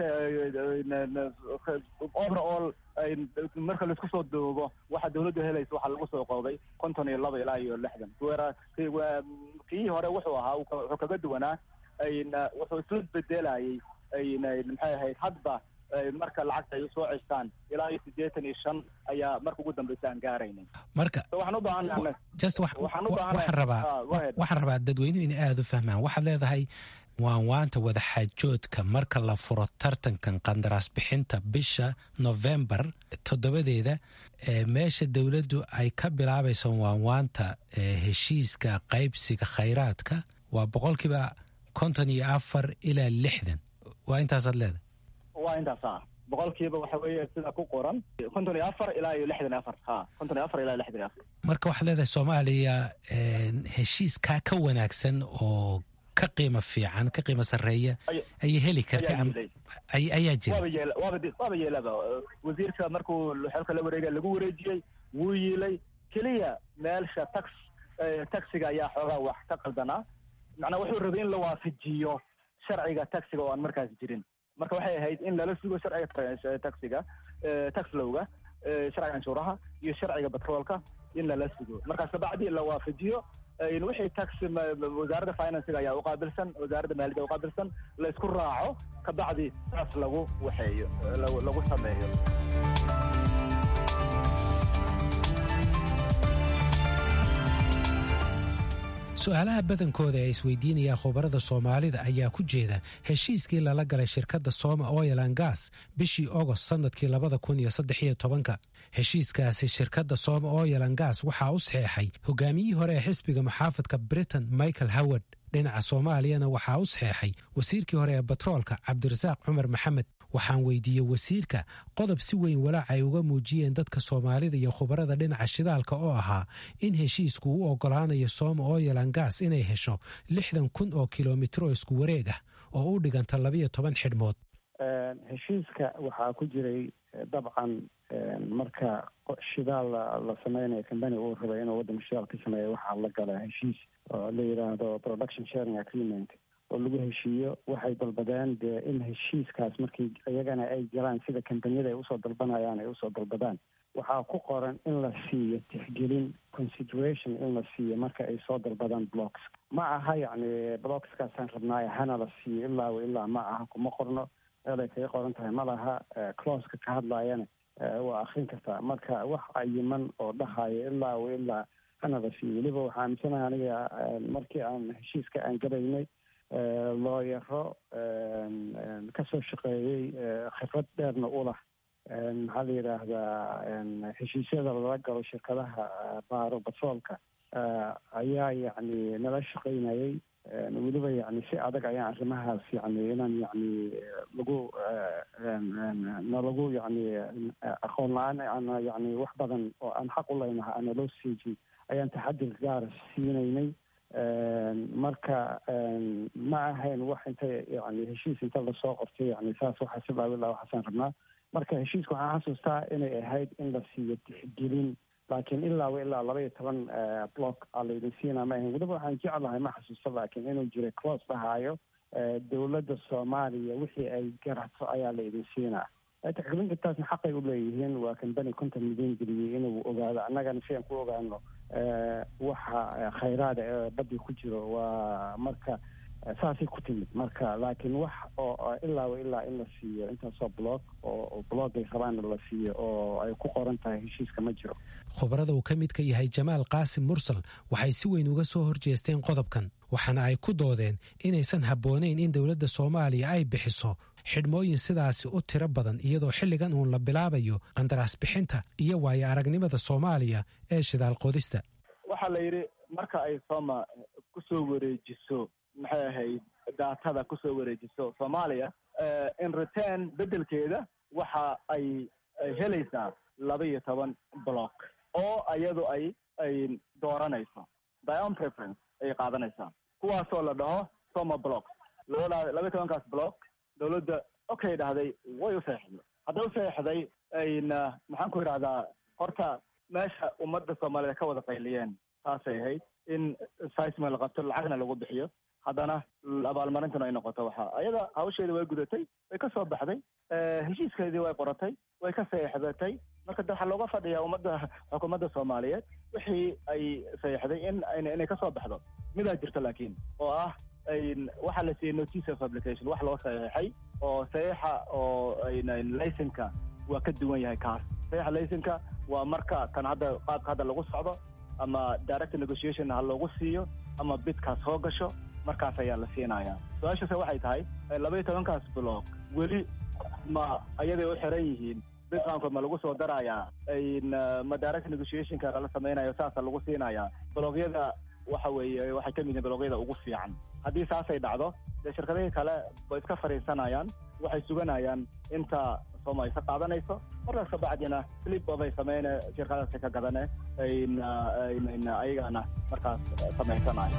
overall marka laisku soo doobo waxa dawladdu helaysa waxaa lagu soo qoobay konton iyo laba ilaa iyo lixdan kii hore wuxuu ahaa wuxuu kaga duwanaa wuxuu isla bedelayay maxay ahayd hadba marka lacagta ay usoo cestaan ilaa iyo siddeetan iyo shan ayaa marka ugu dambeysa aan gaaraynay marka waxaan u baahannahay just wax- waxaan u wa- baahannahay- waxaan rabaa Ah, go ahead. waxaan rabaa dadweynuhu inay aada u fahmaan waxaad leedahay waan waanta wadaxaajoodka marka la furo tartankan qandaraas bixinta bisha novembar toddobadeeda ee meesha dowladdu ay ka bilaabayso waanwaanta ee heshiiska qaybsiga khayraadka waa boqolkiiba konton iyo afar ilaa lixdan waa intaasaad leedahay waa intaas ah boqolkiiba waxa weeye sida ku qoran konton iyo afar ilaa iyo lixdan iyo afar ha konton iyo afar ilaa iyo lixdan iyo afar marka waxaad leedahay soomaaliya een, heshiiskaa ka wanaagsan oo ka qiimo fiican ka qiimo sarreeya Ay- ayay heli karta ayaa am- jiray. ay- ayaa jira waaba yeela waaba di- waaba yeelaba wasiirka markuu xilka la wareega lagu wareejiyey wuu yiilay keliya meelsha tax eh, taxiga ayaa xoogaa wax ka qaldanaa macnaa wuxuu rabay in la waafajiyo sharciga taxiga oo aan markaas jirin marka waxay ahayd in lala sugo sharciga tra- taxiga eh, tax lowga eh, sharciga canshuuraha iyo sharciga batroolka in lala sugo markaas kabacdi la waafajiyo eh, wixii tax ma- ma- wasaaradda financiga ayaa uqaabilsan wasaaradda maaliyadda uqaabilsan la isku raaco kabacdi saas lagu waxeeyo eh, lagu lagu sameeyo su-aalaha badankooda ee isweydiinaya khubarada soomaalida ayaa ku jeeda heshiiskii lala galay shirkadda sooma oilan gas bishii ogost sannadkii labada kun iyo saddex iyo tobanka heshiiskaasi shirkadda sooma oilan gas waxaa u saxeexay hogaamiyihii hore ee xisbiga muxaafadka britain michael howard dhinaca soomaaliyana waxaa u saxeexay wasiirkii hore ee batroolka cabdirasaaq cumar maxamed waxaan weydiiyey wasiirka qodob si weyn walaac ay uga muujiyeen dadka soomaalida iyo khubarada dhinaca shidaalka oo ahaa in heshiisku u ogolaanayo sooma oilan gas inay hesho lixdan kun oo kilomitro isku wareeg ah oo u dhiganta labiyo toban xidhmood heshiiska waxaa ku jiray dabcan marka shidaal la sameynayo combany uu rabay inuu waddanka shidaal ka sameeya waxaa la gala heshiis oo la yidhaahdo production sharing agreement oo lagu heshiiyo waxay dalbadeen dee in heshiiskaas markii iyagana ay galaan sida kambaniyada ay usoo dalbanayaan ay usoo dalbadaan waxaa ku qoran in la siiyo tixgelin consideration in la siiyo marka ay soo dalbadaan blocks ma aha yacni blockskaasaan rabnaayo hana la siiyo ilaa wa ilaa ma aha kuma qorno meelay kaga qoran tahay ma laha closeka ka hadlaayana waa akrin kartaa marka wax cayiman oo dhahayo ilaa wa ilaa hana la siiyo weliba waxaa aaminsanaha aniga markii aan heshiiska aan galaynay looyaro kasoo shaqeeyey khibrad dheerna u lah maxaa la yidhaahdaa heshiisyada lala galo shirkadaha baaro batroolka ayaa yacni nala shaqeynayay weliba yani si adag ayaan arrimahaas yani inaan yani lagu nalagu yani aqoon la-aan ana yani wax badan oo aan xaq u leynaha ana loo siijin ayaan taxadir gaara siinaynay marka ma ahayn wax inta yani heshiis inta lasoo qortay yani saas waxaa si laawilaa waxaasaan rabnaa marka heshiiska waxaan xasuustaa inay ahayd in la siiyo tixgelin laakiin ilaa wa ilaa laba iyo toban block aa laydin siinaa ma ahayn weliba waxaan jeclahay ma xasuusto laakiin inuu jiray close dhahaayo dowladda soomaaliya wixii ay garato ayaa laydin siinaa tixgelintaasna xaqay u leeyihiin waa kambani konton milyan geliyey inuu ogaado annagana si aan ku ogaano waxa khayraada ee badii ku jiro waa marka saasay ku timid marka laakiin wax oo ilaa wa ilaa in la siiyo intaasoo block oo bloggay rabaana la siiyo oo ay ku qoran tahay heshiiska ma jiro khubarada uu ka midka yahay jamaal qaasim mursal waxay si weyn uga soo horjeesteen qodobkan waxaana ay ku doodeen inaysan habboonayn in dowladda soomaaliya ay bixiso xidhmooyin sidaasi u tiro badan iyadoo xilligan uun la bilaabayo qandaraas bixinta iyo waayo aragnimada soomaaliya ee shidaal qodista waxaa la yidhi marka ay sooma kusoo wareejiso maxay ahayd daatada kusoo wareejiso soomaaliya in return beddelkeeda waxa ay helaysaa laba iyo toban block oo iyadu ay ay dooranayso dion preference ayay qaadanaysaa kuwaasoo la dhaho soma block labada laba iyo tobankaas block dowladda okay dhahday way u saxeixday hadday u saxeixday ayna maxaan ku idhahdaa horta meesha ummadda soomaaliyed ka wada qayliyeen taasay ahayd in sisma la qabto lacagna lagu bixiyo haddana abaalmarintuna ay noqoto waxa ayada hawsheeda way gudatay way ka soo baxday heshiiskeedii way qoratay way ka saxeixdatay marka de waxaa looga fadhiyaa ummadda xukuumadda soomaaliyeed wixii ay saxeixday in inay ka soo baxdo midaa jirto laakiin oo ah waxaa la siiyey notice of application wax loo saxeixay oo saxiixa oo laysenka waa ka duwan yahay kaas saxiixa laysenka waa marka kan hadda qaabka hadda lagu socdo ama direct negotiation ha loogu siiyo ama bidkaas soo gasho markaas ayaa la siinayaa su-aashase waxay tahay laba iyo tobankaas block weli ma ayaday u xiran yihiin bitcoinka ma lagu soo darayaa ma direct negotiationka lala samaynayo saasa lagu siinayaa blogyada waxa weeye waxay ka mid yihiin blogyada ugu fiican haddii saasay dhacdo dee shirkadihii kale way iska fadhiisanayaan waxay suganayaan inta sooma ay ka qaadanayso markaas ka bacdina flip obay sameyne shirkadaasi ka gadane ayagana markaas samaysanayo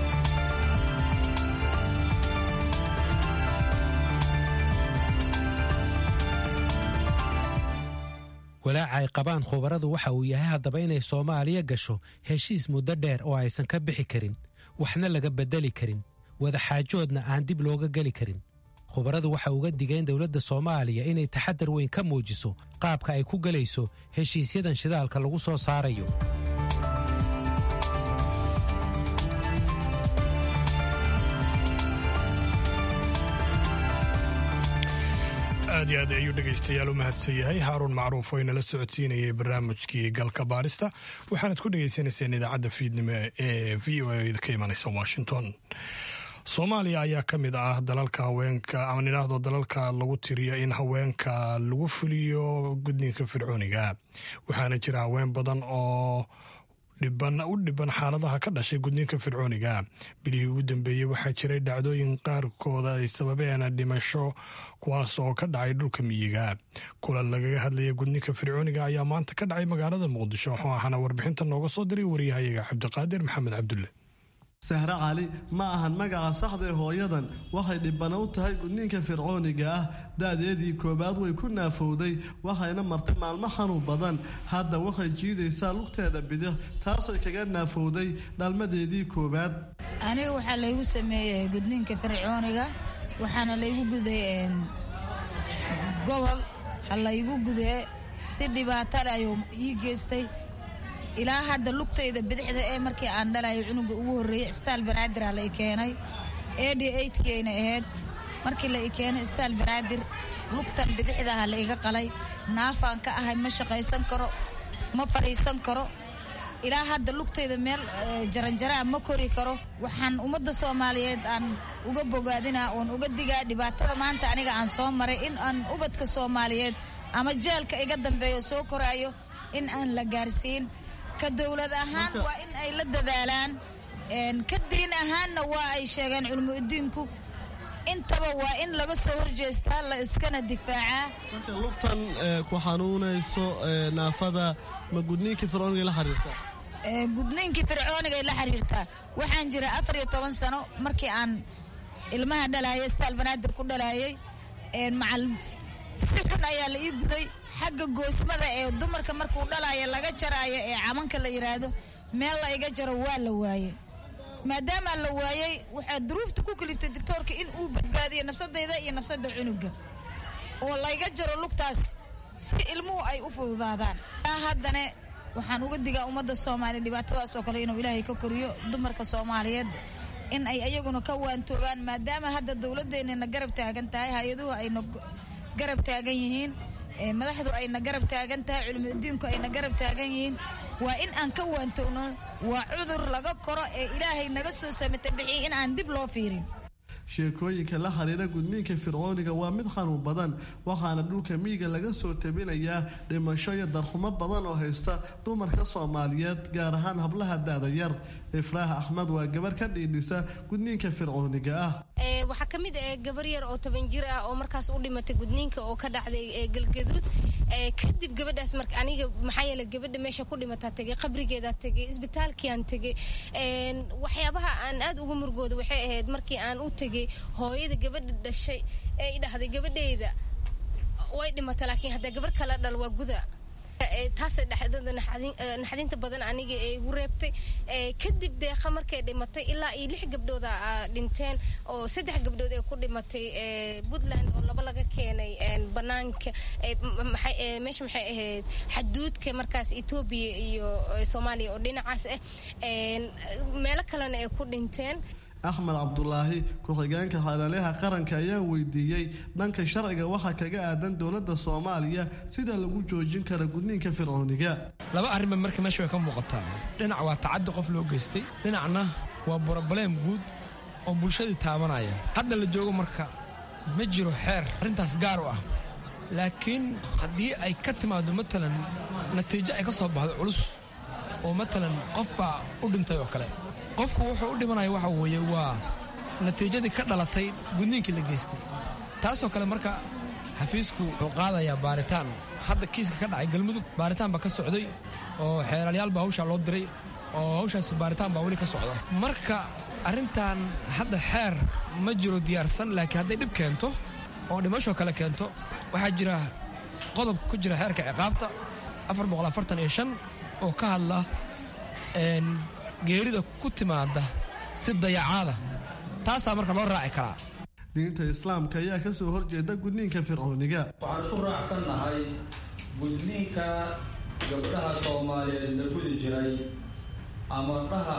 walaaca ay qabaan khubaradu waxa uu yahay haddaba inay soomaaliya gasho heshiis muddo dheer oo aysan ka bixi karin waxna laga beddeli karin wadaxaajoodna aan dib looga geli karin khubaradu waxa uga digeen dowladda soomaaliya inay taxadar weyn ka muujiso qaabka ay ku gelayso heshiisyadan shidaalka lagu soo saarayo aad iyo aad ayuu dhegaystayaal u mahadsan yahay haaruun macruuf oo inala socodsiinayay barnaamijkii galka baarista waxaanad ku dhegaysanayseen idaacadda fiidnimo ee v o a ka imanaysa washington soomaaliya ayaa ka mid ah dalalka haweenka ama nidhaahdo dalalka lagu tiriyo in haweenka lagu fuliyo gudniinka fircooniga waxaana jira haween badan oo u dhiban xaaladaha ka dhashay gudniinka fircooniga bilihii ugu dambeeyey waxaa jiray dhacdooyin qaarkooda ay sababeen dhimasho kuwaas oo ka dhacay dhulka miyiga kulan lagaga hadlaya gudniinka fircooniga ayaa maanta ka dhacay magaalada muqdisho wuxuu ahaana warbixinta nooga soo diray waryahayaga cabdiqaadir maxamed cabdulle sahre cali ma ahan magaca saxda ee hooyadan waxay dhibana u tahay gudniinka fircooniga ah da-deedii koowaad way ku naafowday waxayna martay maalmo xanuun badan hadda waxay jiidaysaa lugteeda bidix taasay kaga naafowday dhalmadeedii koowaad aniga waxaa laygu sameeyey gudniinka fircooniga waxaana laygu guday gobol ha laygu gude si dhibaatale ayuu ii geystay ilaa hadda lugtayda bidixda ee markii aan dhalayo cunuga ugu horreeyey istaal banaadir la i keenay edi eydkiayna ahayd markii la i keenay istaal banaadir lugtan bidixdaha la iga qalay naafaan ka ahay ma shaqaysan karo ma fadhiisan karo ilaa hadda lugtayda meel jaranjaraa ma kori karo waxaan ummadda soomaaliyeed aan uga bogaadinaa oon uga digaa dhibaatada maanta aniga aan soo maray in aan ubadka soomaaliyeed ama jeelka iga dambeeyo soo koraayo in aan la gaarsiin ka dowlad ahaan waa in ay la dadaalaan ka diin ahaanna waa ay sheegeen culimo udiinku intaba waa in laga soo horjeestaa la iskana difaacaa marka lugtan ku xanuunayso naafada ma gudniinkii fircooniga la xiriirtaa gudniinkii fircoonigay la xiriirtaa waxaan jira afar iyo toban sano markii aan ilmaha dhalaayay staal banaadir ku dhalaayay macal si xun ayaa la ii guday xagga goosmada ee dumarka markuu dhalaayo laga jaraayo ee camanka la yidhaahdo meel la iga jaro waa la waayey maadaamaa la waayey waxaa duruufta ku kaliftay doctoorka in uu badbaadiyo nafsadayda iyo nafsadda cunuga oo layga jaro lugtaas si ilmuhu ay u fududaadaan haddana waxaan uga digaa ummadda soomaaliya dhibaatadaas oo kale inuu ilaahay ka koriyo dumarka soomaaliyeed in ay ayaguna ka waantoobaan maadaama hadda dowladdeennana garab taagan tahay hay-aduhu ayna garab taagan yihiin madaxdu ayna garab taagan tahay culimudiinku ayna garab taagan yihiin waa in aan ka waantowno waa cudur laga koro ee ilaahay naga soo samata bixiy in aan dib loo fiirin sheekooyinka la xiriira gudniinka fircooniga waa mid xanuun badan waxaana dhulka miyiga laga soo tabinayaa dhimasho iyo darxumo badan oo haysta dumarka soomaaliyeed gaar ahaan hablaha da-da yar ifraaha axmed waa gabar ka dhiidhisa gudniinka fircooniga ah waxaa ka mid ah gabar yar oo toban jir ah oo markaas u dhimatay gudniinka oo ka dhacday galgaduud kadib gabadhaas marka aniga maxaa yeele gabadha meesha ku dhimataa tegay qabrigeedaa tegay isbitaalkiaan tegay waxyaabaha aan aad uga murgooda waxay ahayd markii aan u tegay hooyada gabadha dhashay ee i dhahday gabadheyda way dhimata laakiin hadda gabar kala dhal waa guda taasay dhexdada naxdinta badan aniga ee igu reebtay kadib deeqa markay dhimatay ilaa iyo lix gabdhooda dhinteen oo saddex gabdhood ee ku dhimatay puntland oo laba laga keenay banaanka meesha maxay ahayd xaduudka markaas etoobiya iyo soomaaliya oo dhinacaas ah meelo kalena ay ku dhinteen axmed cabdulaahi ku-xigeenka xalaalaha qaranka ayaa weydiiyey dhanka sharciga waxaa kaga aadan dowladda soomaaliya sida lagu joojin kara gudniinka fircooniga laba arrinba marka meesha way ka muuqataa dhinac waa tacaddi qof loo geystay dhinacna waa brobaleem guud oo bulshadii taabanaya hadda la joogo marka ma jiro xeer arrintaas gaar u ah laakiin haddii ay ka timaado matalan natiijo ay ka soo baxdo culus oo matalan qof baa u dhintay oo kale qofku wuxuu u dhimanaya waxa weeye waa natiijadii ka dhalatay gudniinkii la geystay taasoo kale marka xafiisku wuxuu qaadayaa baaritaan hadda kiiska ka dhacay galmudug baaritaan baa ka socday oo xeelaalyaal baa hawshaa loo diray oo hawshaas baaritaan baa weli ka socda marka arrintan hadda xeer ma jiro diyaarsan laakiin hadday dhib keento oo dhimashoo kale keento waxaa jira qodob ku jira xeerka ciqaabta oo ka hadla geerida ku timaada si dayacaada taasaa marka loo raaci karaa diinta islaamka ayaa ka soo horjeeda gudniinka fircooniga waxaan isku raacsannahay gudniinka gabdhaha soomaaliyeed la gudi jiray ama dhaha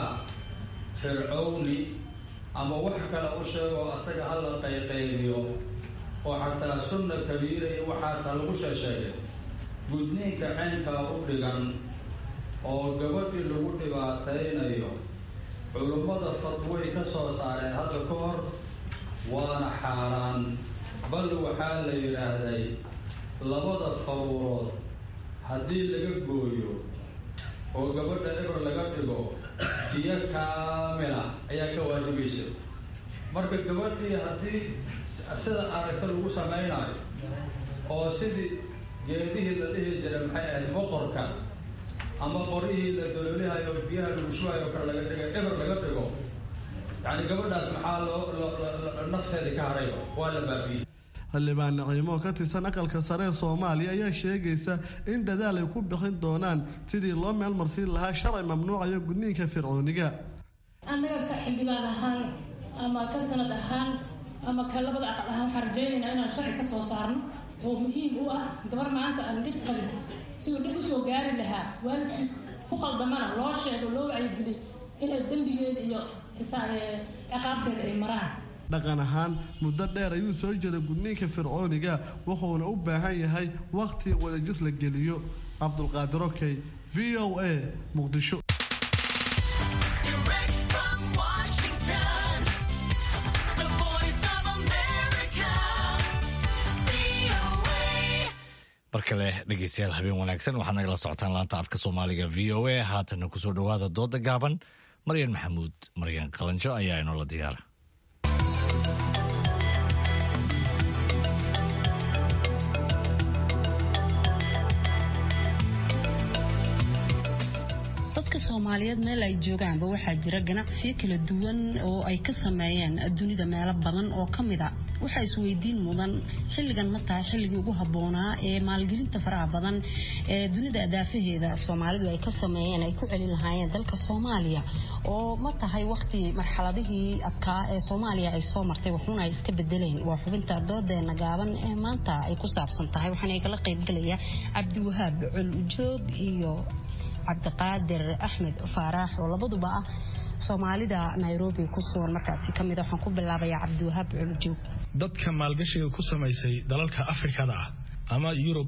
fircowni ama wax kale u sheego asaga hala qayqaydiyo oo xataa sunna kabiira iyo waxaasa lagu sheesheegay gudniinka caynkaa u dhigan oo gabadhii lagu dhibaataynayo culummada fatway ka soo saareen hadda ka hor waana xaaraan bal waxaa la yidhaahday labada faruurood haddii laga gooyo oo gabadha eber laga dhigo diyo kaamila ayaa ka waajibaysa marka gabadhii haddii sida aragta lagu samaynayo oo sidii geedihii la dhihi jiray maxay ahayd boqorka ama qorihii la doloolihayo biyaha lagu shubayo kale laga dhigay eber laga dhigo yacni gabadhaas maxaa loo nafteedii ka harayba waa la baabiiyey xildhibaan naciimo ka tirsan aqalka sare ee soomaaliya ayaa sheegaysa in dadaal ay ku bixin doonaan sidii loo meelmarsiin lahaa sharci mamnuucayo gudniinka fircooniga annaga ka xildhibaan ahaan ama ka sanad ahaan ama ka labada aqal ahaan waxaan rajaynaynaa inaan sharci ka soo saarno oo muhiim u ah gabar maanta aan dhib qabin siduu dhib usoo gaari lahaa waalidkii ku qaldamana loo sheego loo wacyigeliy inay dembigeeda iyo ciqaabteeda ay maraan dhaqan ahaan muddo dheer ayuu soo jiray gudniinka fircooniga wuxuuna u baahan yahay wakhti wadajir la geliyo cabdulqaadir okey v o a muqdisho mar kale dhegeystayaal habeen wanaagsan waxaad nagala socotaan laanta afka soomaaliga v o a haatana kusoo dhowaada dooda gaaban maryan maxamuud maryan qalanjo ayaa inoola diyaara dadka soomaaliyeed meel ay joogaanba waxaa jira ganacsiyo kala duwan oo ay ka sameeyeen dunida meelo badan oo ka mid a waxaa isweydiin mudan xilligan ma tahay xilligii ugu habboonaa ee maalgelinta faraha badan ee dunida adaafaheeda soomaalidu ay ka sameeyeen ay ku celin lahaayeen dalka soomaaliya oo ma tahay waqti marxaladihii adkaa ee soomaaliya ay soo martay waxuuna ay iska bedeleen waa xubinta doodeena gaaban ee maanta ay ku saabsan tahay waxaana igala qaybgalaya cabdiwahaab col ujoog iyo cabdiqaadir axmed faaraax oo labaduba ah soomaalida nairobi ku sugan markaasi ka mid waxaan ku bilaabayaa cabdiwahaab culujoog dadka maalgashiga ku samaysay dalalka afrikada ah ama yurub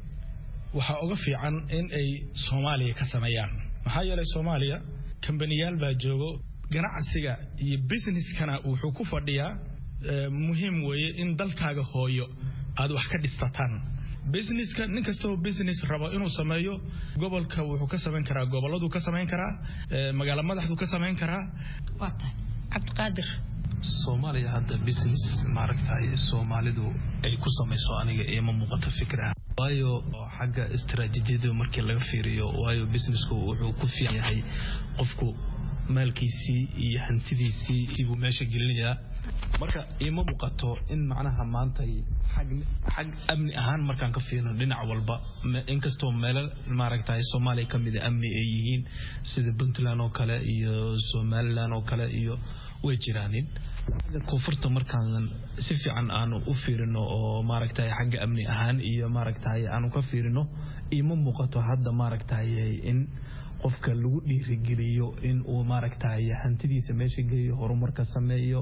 waxaa uga fiican in ay soomaaliya ka sameeyaan maxaa yeelay soomaaliya kambaniyaal baa joogo ganacsiga iyo businesskana wuxuu ku fadhiyaa muhiim weeye in dalkaaga hooyo aad wax ka dhistataan businesska nin kastoo business rabo inuu sameeyo gobolka wuxuu ka samayn karaa gobolladuu ka samayn karaa magaalo madaxduu ka samayn karaa waa tahay cabdiqaadir soomaaliya hadda business maaragtay soomaalidu ay ku samayso aniga iima muuqato fikra waayo xagga istaraatiijiyada markii laga fiiriyo waayo businessku wuxuu ku fiican yahay qofku maalkiisii iyo hantidiisii buu meesha gelinayaa marka iima muuqato in macnaha maantay xag amni ahaan markaan ka fiirino dhinac walba inkastoo meelo maaragtay soomaaliya ka mida amni ay yihiin sida puntland oo kale iyo somalilan oo kale iyo way jiraanin xagga koonfurta markaan si fiican aanu u fiirino oo maaragtay xagga amni ahaan iyo maaragtay aanu ka fiirino iima muuqato hadda maaragtay in qofka lagu dhiirigeliyo in uu maaragtay hantidiisa meesha geeyo horumarka sameeyo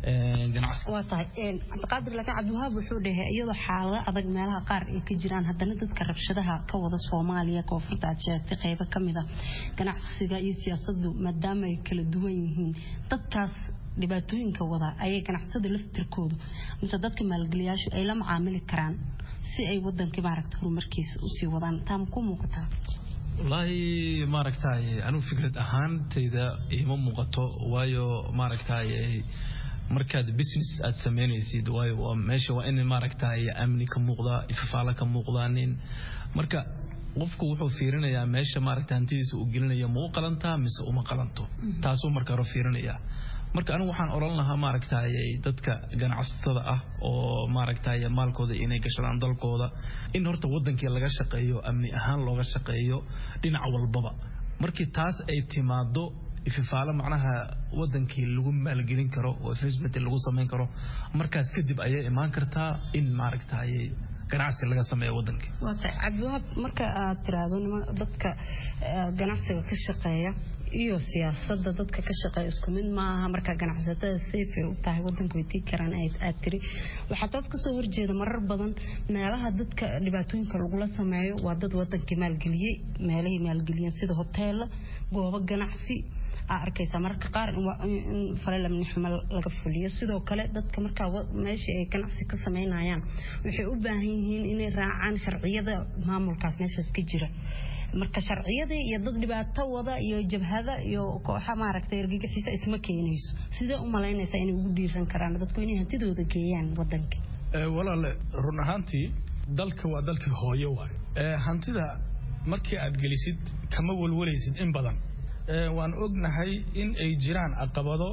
waa tahay cabdiqaadir laakiin cabdiwahaab wuxuu dhahay iyadoo xaalado adag meelaha qaar ay ka jiraan haddana dadka rabshadaha ka wada soomaaliya koonfurta aad sheegtay qaybo ka mid a ganacsiga iyo siyaasadu maadaama ay kala duwan yihiin dadkaas dhibaatooyinka wada ayay ganacsatada laftirkoodu mise dadka maalgeliyaashu ay la macaamili karaan si ay wadankii maaragta horumarkiisa usii wadaan taa ma ku muuqataa wallaahi maaragtay anigu fikrad ahaantayda iima muuqato waayo maaragtay markaad business aad samaynaysid waayo meesha waa in maaragtay amni ka muuqdaa ifafaalo ka muuqdaanin marka qofku wuxuu fiirinayaa meesha maaragta hantidiisa uu gelinaya ma u qalantaa mise uma qalanto taasuu marka hore fiirinayaa marka anigu waxaan odhan lahaa maaragtay dadka ganacsatada ah oo maaragtay maalkooda inay gashadaan dalkooda in horta wadankii laga shaqeeyo amni ahaan looga shaqeeyo dhinac walbaba markii taas ay timaado ififaalo macnaha wadankii lagu maalgelin karo oo investment lagu samayn karo markaas kadib ayay imaan kartaa in maaragtay ganacsi laga sameeyo waddanka waa tahay cabdiwahaab marka aad tiraahdo nima dadka ganacsiga ka shaqeeya iyo siyaasadda dadka ka shaqeeya isku mid maaha marka ganacsatada sayfay u tahay waddanka way tii karaan aad tiri waxaa taas kasoo horjeeda marar badan meelaha dadka dhibaatooyinka lagula sameeyo waa dad wadankii maalgeliyey meelahay maalgeliyeen sida hoteella goobo ganacsi aa arkaysaa mararka qaar in falelamnixmo laga fuliyo sidoo kale dadka markaa meeshii ay ganacsi ka sameynayaan waxay u baahan yihiin inay raacaan sharciyada maamulkaas meeshaas ka jira marka sharciyadii iyo dad dhibaato wada iyo jabhada iyo kooxa maaragtay ergagixiisa isma keenayso sidee u malaynaysaa inay ugu dhiiran karaan dadku inay hantidooda geeyaan wadanka walaale run ahaantii dalka waa dalkii hooyo waay hantida markii aad gelisid kama walwalaysid in badan waan ognahay in ay jiraan caqabado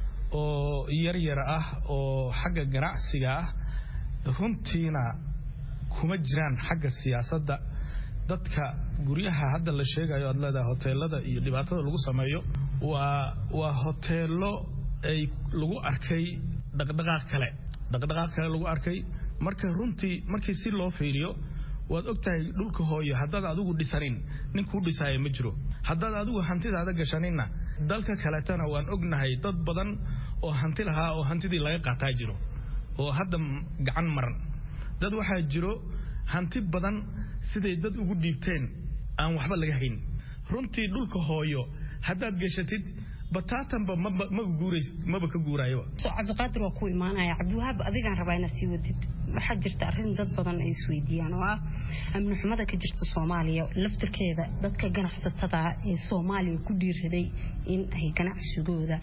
oo yaryar ah oo xagga ganacsiga ah runtiina kuma jiraan xagga siyaasadda dadka guryaha hadda la sheegayo aad leedahay hoteelada iyo dhibaatada lagu sameeyo waa waa hoteelo ay lagu arkay dhaqdhaqaaq kale dhaqdhaqaaq kale lagu arkay marka runtii markii si loo fiiriyo waad ogtahay dhulka hooyo haddaad adigu dhisanin nin kuu dhisaayo ma jiro haddaad adigu hantidaada gashaninna dalka kaletana waan ognahay dad badan oo hanti lahaa oo hantidii laga qaataa jiro oo hadda gacan maran dad waxaa jiro hanti badan siday dad ugu dhiibteen aan waxba laga hayn runtii dhulka hooyo haddaad gashatid bataatanba maba ka guuraayoba cabdiqaadir waa ku imaanaya cabdiwahaab adigaan rabaa inaad sii wadid waxaa jirta arrin dad badan ay isweydiiyaan oo ah amni xumada ka jirta soomaaliya laftirkeeda dadka ganacsatada ee soomaaliya ku dhiiraday in ay ganacsigooda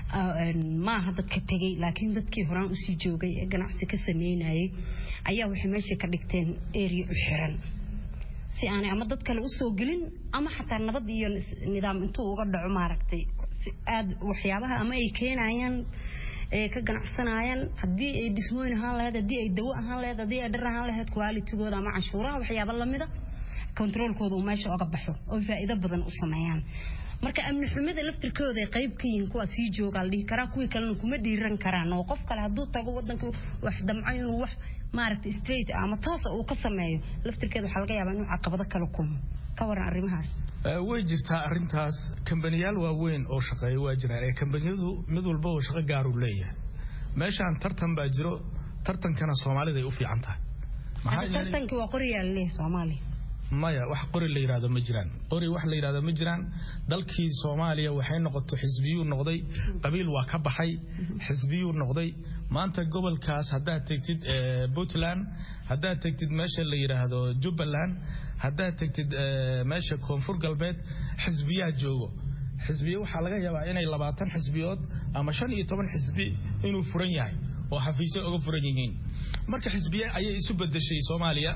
maaha dadka tegey laakiin dadkii horaan usii joogay ee ganacsi ka sameynayay ayaa waxay meesha ka dhigteen eriya u xiran si aanay ama dad kale usoo gelin ama xataa nabad iyo nidaam intuu uga dhaco maaragtay aad waxyaabaha ama ay keenayaan ee ka ganacsanayaan haddii ay dhismooyin ahaan lahayd haddii ay dawo ahaan lahayd haddii ay dhar ahaan lahayd qualitigooda ama canshuuraha waxyaaba lamida kontroolkooda uu meesha oga baxo oo faa'iido badan u sameeyaan marka amni xumida laftirkooda ay qayb ka yihiin kuwa sii jooga la dhihi karaa kuwii kalena kuma dhiiran karaan oo qof kale hadduu tago wadanka wax damco inuu wax maaragtay straight ama toosa uu ka sameeyo laftirkeeda waxaa laga yaabaa inuu caqabado kala kulmo ka waran arrimahaas way jirtaa arrintaas kambaniyaal waaweyn oo shaqeeya waa jiraan ee kambaniyadu mid walba oo shaqo gaaruu leeyahay meeshaan tartan baa jiro tartankana soomaalida ay u fiican tahay tartankii waa qoriyaa laleeyahay soomaaliya maya wax qori la yidhahdo ma jiraan qori wax la yidhahdo ma jiraan dalkii soomaaliya waxay noqotay xisbiyuu noqday qabiil waa ka baxay xisbiyuu noqday maanta gobolkaas haddaad tegtid puntland haddaad tegtid meesha la yidhaahdo jubbaland haddaad tegtid meesha koonfur galbeed xisbiyaa joogo xisbiya waxaa laga yaabaa inay labaatan xisbiyood ama shan iyo toban xisbi inuu furan yahay oo xafiisyo oga furan yihiin marka xisbiye ayay isu bedeshay soomaaliya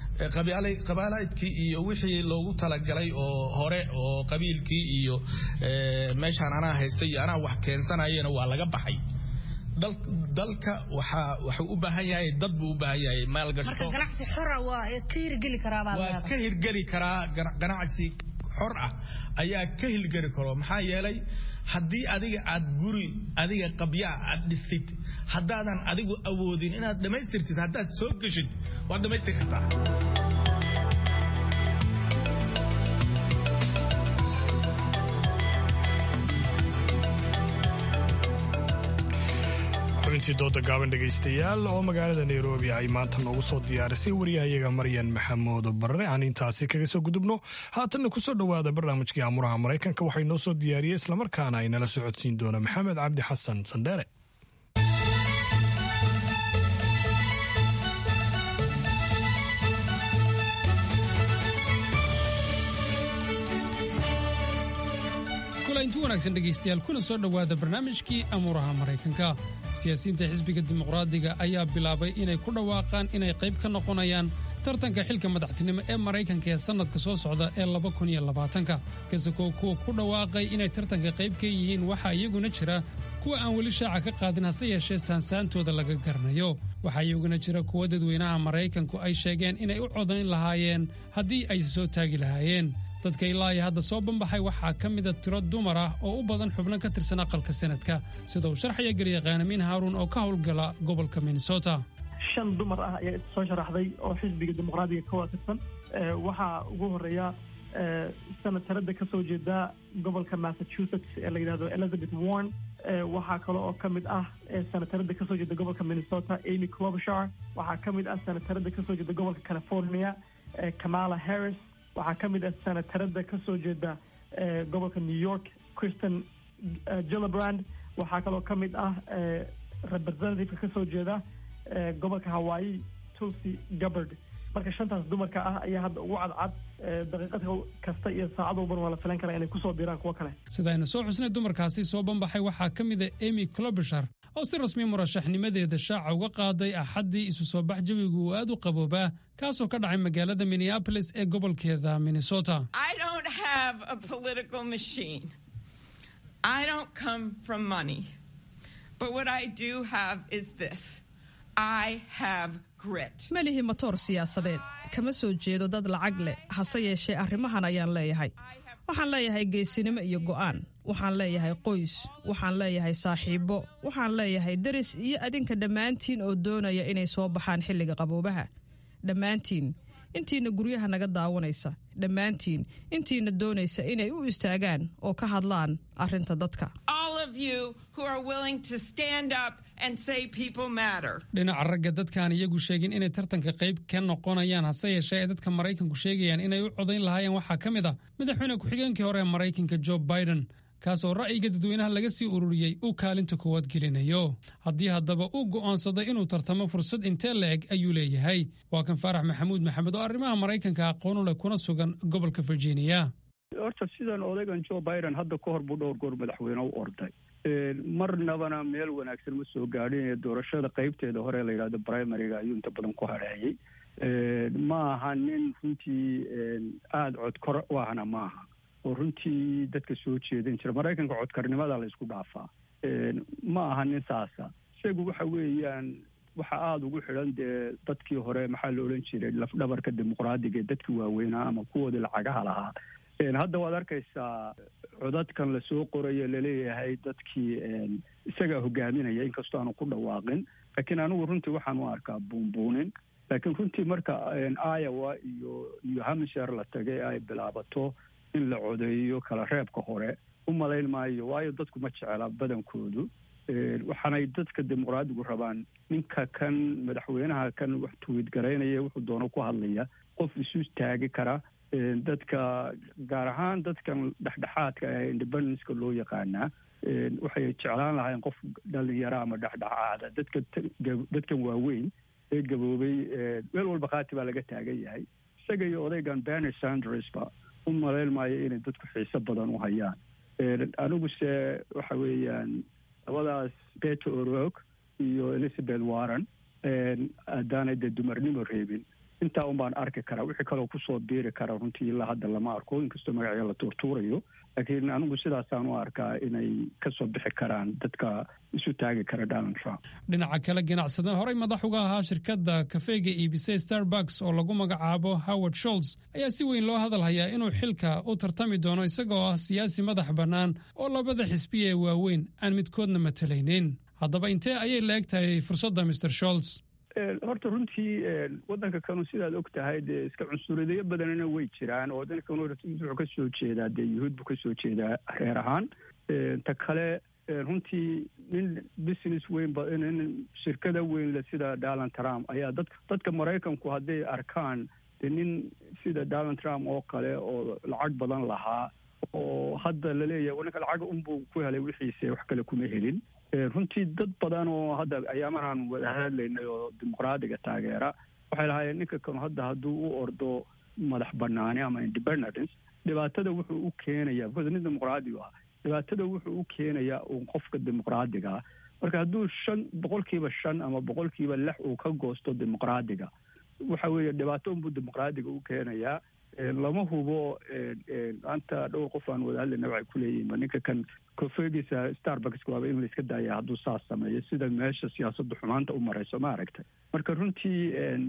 qabaalaydkii iyo wixii loogu talagalay oo hore oo qabiilkii iyo meeshaan anaa haystay iyo anaa wax keensanayena waa laga baxay dalka waxaa waxuu u baahan yahay dad buu u baahan yahay maalgasho ganacsi xora waa ka hirgeli karaa waa ka hirgeli karaa ganacsi xor ah ayaa ka hirgeli karo maxaa yeelay haddii adiga aad guri adiga qabyaa aad dhistid haddaadan adigu awoodin inaad dhammaystirtid haddaad soo geshid waad dhammaystir kartaa xubintii dooda gaaban dhegaystayaal oo magaalada nairobi ay maanta noogu soo diyaarisay wariyahayaga maryan maxamuud barre aan intaasi kaga soo gudubno haatanna kusoo dhowaada barnaamijkii amuraha maraykanka waxay noo soo diyaariyey islamarkaana ay nala socodsiin doona maxamed cabdi xasan sandheere inti wanaagsan dhegaystayaal kuna soo dhowaada barnaamijkii amuuraha maraykanka siyaasiyiinta xisbiga dimuqraadiga ayaa bilaabay inay ku dhawaaqaan inay qayb ka noqonayaan tartanka xilka madaxtinimo ee maraykanka ee sannadka soo socda ee labakuniyoabaatanka kasakoo kuwa ku dhawaaqay inay tartanka qayb ka yihiin waxaa iyaguna jira kuwa aan weli shaaca ka qaadin hase yeeshee saansaantooda laga garanayo waxaa iyaguna jira kuwa dadweynaha maraykanku ay sheegeen inay u codayn lahaayeen haddii ay soo taagi lahaayeen dadka ilaa iyo hadda soo banbaxay waxaa ka mida tiro dumar ah oo u badan xubno ka tirsan aqalka sanadka sida uu sharxaya garyaqaan amiin haaruun oo ka howlgala gobolka minnesota shan dumar ah ayaa soo sharaxday oo xisbiga dimuqraadiga ka waafaqsan waxaa ugu horeeya senatarada ka soo jeeda gobolka massachusetts ee la yidhahdo elizabeth warren waxaa kale oo ka mid ah senatarada kasoo jeeda gobolka minnesota amy clobshar waxaa ka mid ah senatarada kasoo jeeda gobolka california kamala harris waxaa ka mid ah senatarada kasoo jeeda gobolka new york kristen gillibrand waxaa kaloo ka mid ah representativeka kasoo jeeda gobolka hawaii tulsi gabbard marka shantaas dumarka ah ayaa hadda ugu cadcad daqiiqad kasta iyo saacad walban waa la filan karaa inay kusoo biiraan kuwo kale sida aynu soo xusnay dumarkaasi soo banbaxay waxaa ka mid a emy clobishar oo si rasmi murashaxnimadeeda shaaca uga qaaday axaddii isu soo bax jawigu uu aad u qaboobaa kaasoo ka dhacay magaalada minneabolis ee gobolkeeda minnesota ma lihi matoor siyaasadeed kama soo jeedo dad lacag leh hase yeeshee arrimahan ayaan leeyahay waxaan leeyahay geesinimo iyo go'aan waxaan leeyahay qoys waxaan leeyahay saaxiibbo waxaan leeyahay deris iyo adinka dhammaantiin oo doonaya inay soo baxaan xilliga qaboobaha dhammaantiin intiina guryaha naga daawanaysa dhammaantiin intiina doonaysa inay u istaagaan oo ka hadlaan arrinta dadka dhinaca ragga dadkaan iyagu sheegin inay tartanka qayb ka noqonayaan hase yeeshee ay dadka maraykanku sheegayaan inay u codayn lahaayeen waxaa ka mid ah madaxweyne ku-xigeenkii hore ee maraykanka jo biden kaasoo ra'yiga dadweynaha laga sii ururiyey uu kaalinta koowaad gelinayo haddii haddaba uu go'aansaday inuu tartamo fursad intee la-eg ayuu leeyahay waa kan faarax maxamuud maxamed oo arrimaha maraykanka aqoonu leh kuna sugan gobolka virginia horta sidan odaygan jo biden hadda ka hor buu dhowr goor madaxweyne u orday marnabana meel wanaagsan ma soo gaadhin doorashada qaybteeda hore la yidhahdo primariga ayuu inta badan ku hareeyey ma aha nin runtii aada codkor u ahna ma aha oo runtii dadka soo jeedin jira maraykanka codkarnimada la isku dhaafaa ma aha nin saasa isagu waxa weeyaan waxa aada ugu xidhan dee dadkii hore maxaa la odhan jiray lafdhabarka dimuqraadiga ee dadkii waaweynaa ama kuwoodii lacagaha lahaa hadda waad arkaysaa codadkan lasoo qorayo laleeyahay dadkii isagaa hogaaminaya inkastoo aanu ku dhawaaqin laakiin anigu runtii waxaan u arkaa buunbuunin laakiin runtii marka iowa iyo iyo hampshire la tagay ay bilaabato in la codeeyo kala reebka hore u malayn maayo waayo dadku ma jecela badankoodu waxaanay dadka dimuqraadigu rabaan ninka kan madaxweynaha kan wax tuwid garaynaya wuxuu doono ku hadlaya qof isu taagi kara dadka gaar ahaan dadkan dhexdhexaadka ee independenceka loo yaqaanaa waxay jeclaan lahayn qof dhalinyaro ama dhexdhexaada dadka dadkan waaweyn ee gaboobay meel walba khaati baa laga taagan yahay isaga iyo odaygan berny sandersba u malayn maayo inay dadku xiiso badan u hayaan aniguse waxa weeyaan labadaas beto orog iyo elizabeth warren haddaanay dee dumarnimo reebin intaa un baan arki karaa wixii kaloo kusoo biiri kara runtii ilaa hadda lama arko inkastoo magacyo la tuurtuurayo laakiin anigu sidaasaan u arkaa inay kasoo bixi karaan dadka isu taagi kara donald trump dhinaca kale ganacsada horey madax uga ahaa shirkadda kafeega iibisay starbucks oo lagu magacaabo howard sholts ayaa si weyn loo hadal hayaa inuu xilka u tartami doono isagoo ah siyaasi madax bannaan oo labada xisbiya ee waaweyn aan midkoodna matalaynin haddaba intee ayay la eg tahay fursadda mr sholts horta runtii waddanka kanu sidaad og tahay dee iska cunsuradayo badanina way jiraan oo waddanka kanu wuxuu ka soo jeedaa dee yuhuud buu ka soo jeedaa reer ahaan ta kale runtii nin business weyn nin shirkada weyn le sida donald trump ayaa dad dadka maraykanku hadday arkaan dee nin sida donald trump oo kale oo lacag badan lahaa oo hadda laleeyahay ninka lacag unbuu ku helay wixiise wax kale kuma helin runtii dad badan oo hadda ayaamahan wada hadlaynay oo dimuqraadiga taageera waxay lahaayeen ninka kanu hadda hadduu u ordo madax banaani ama independence dhibaatada wuxuu u keenayaa because nin dimuqraadigu ah dhibaatada wuxuu u keenayaa uun qofka dimuqraadiga ah marka hadduu shan boqolkiiba shan ama boqolkiiba lix uu ka goosto dimuqraadiga waxa weeye dhibaato unbuu dimuqraadiga u keenayaa lama hubo maanta dhowr qof aan wada hadlayna waxay ku leeyihin ninka kan kofeegiisa starbucks waaba in la iska daaya hadduu saas sameeyo sida meesha siyaasadda xumaanta u marayso ma aragtay marka runtii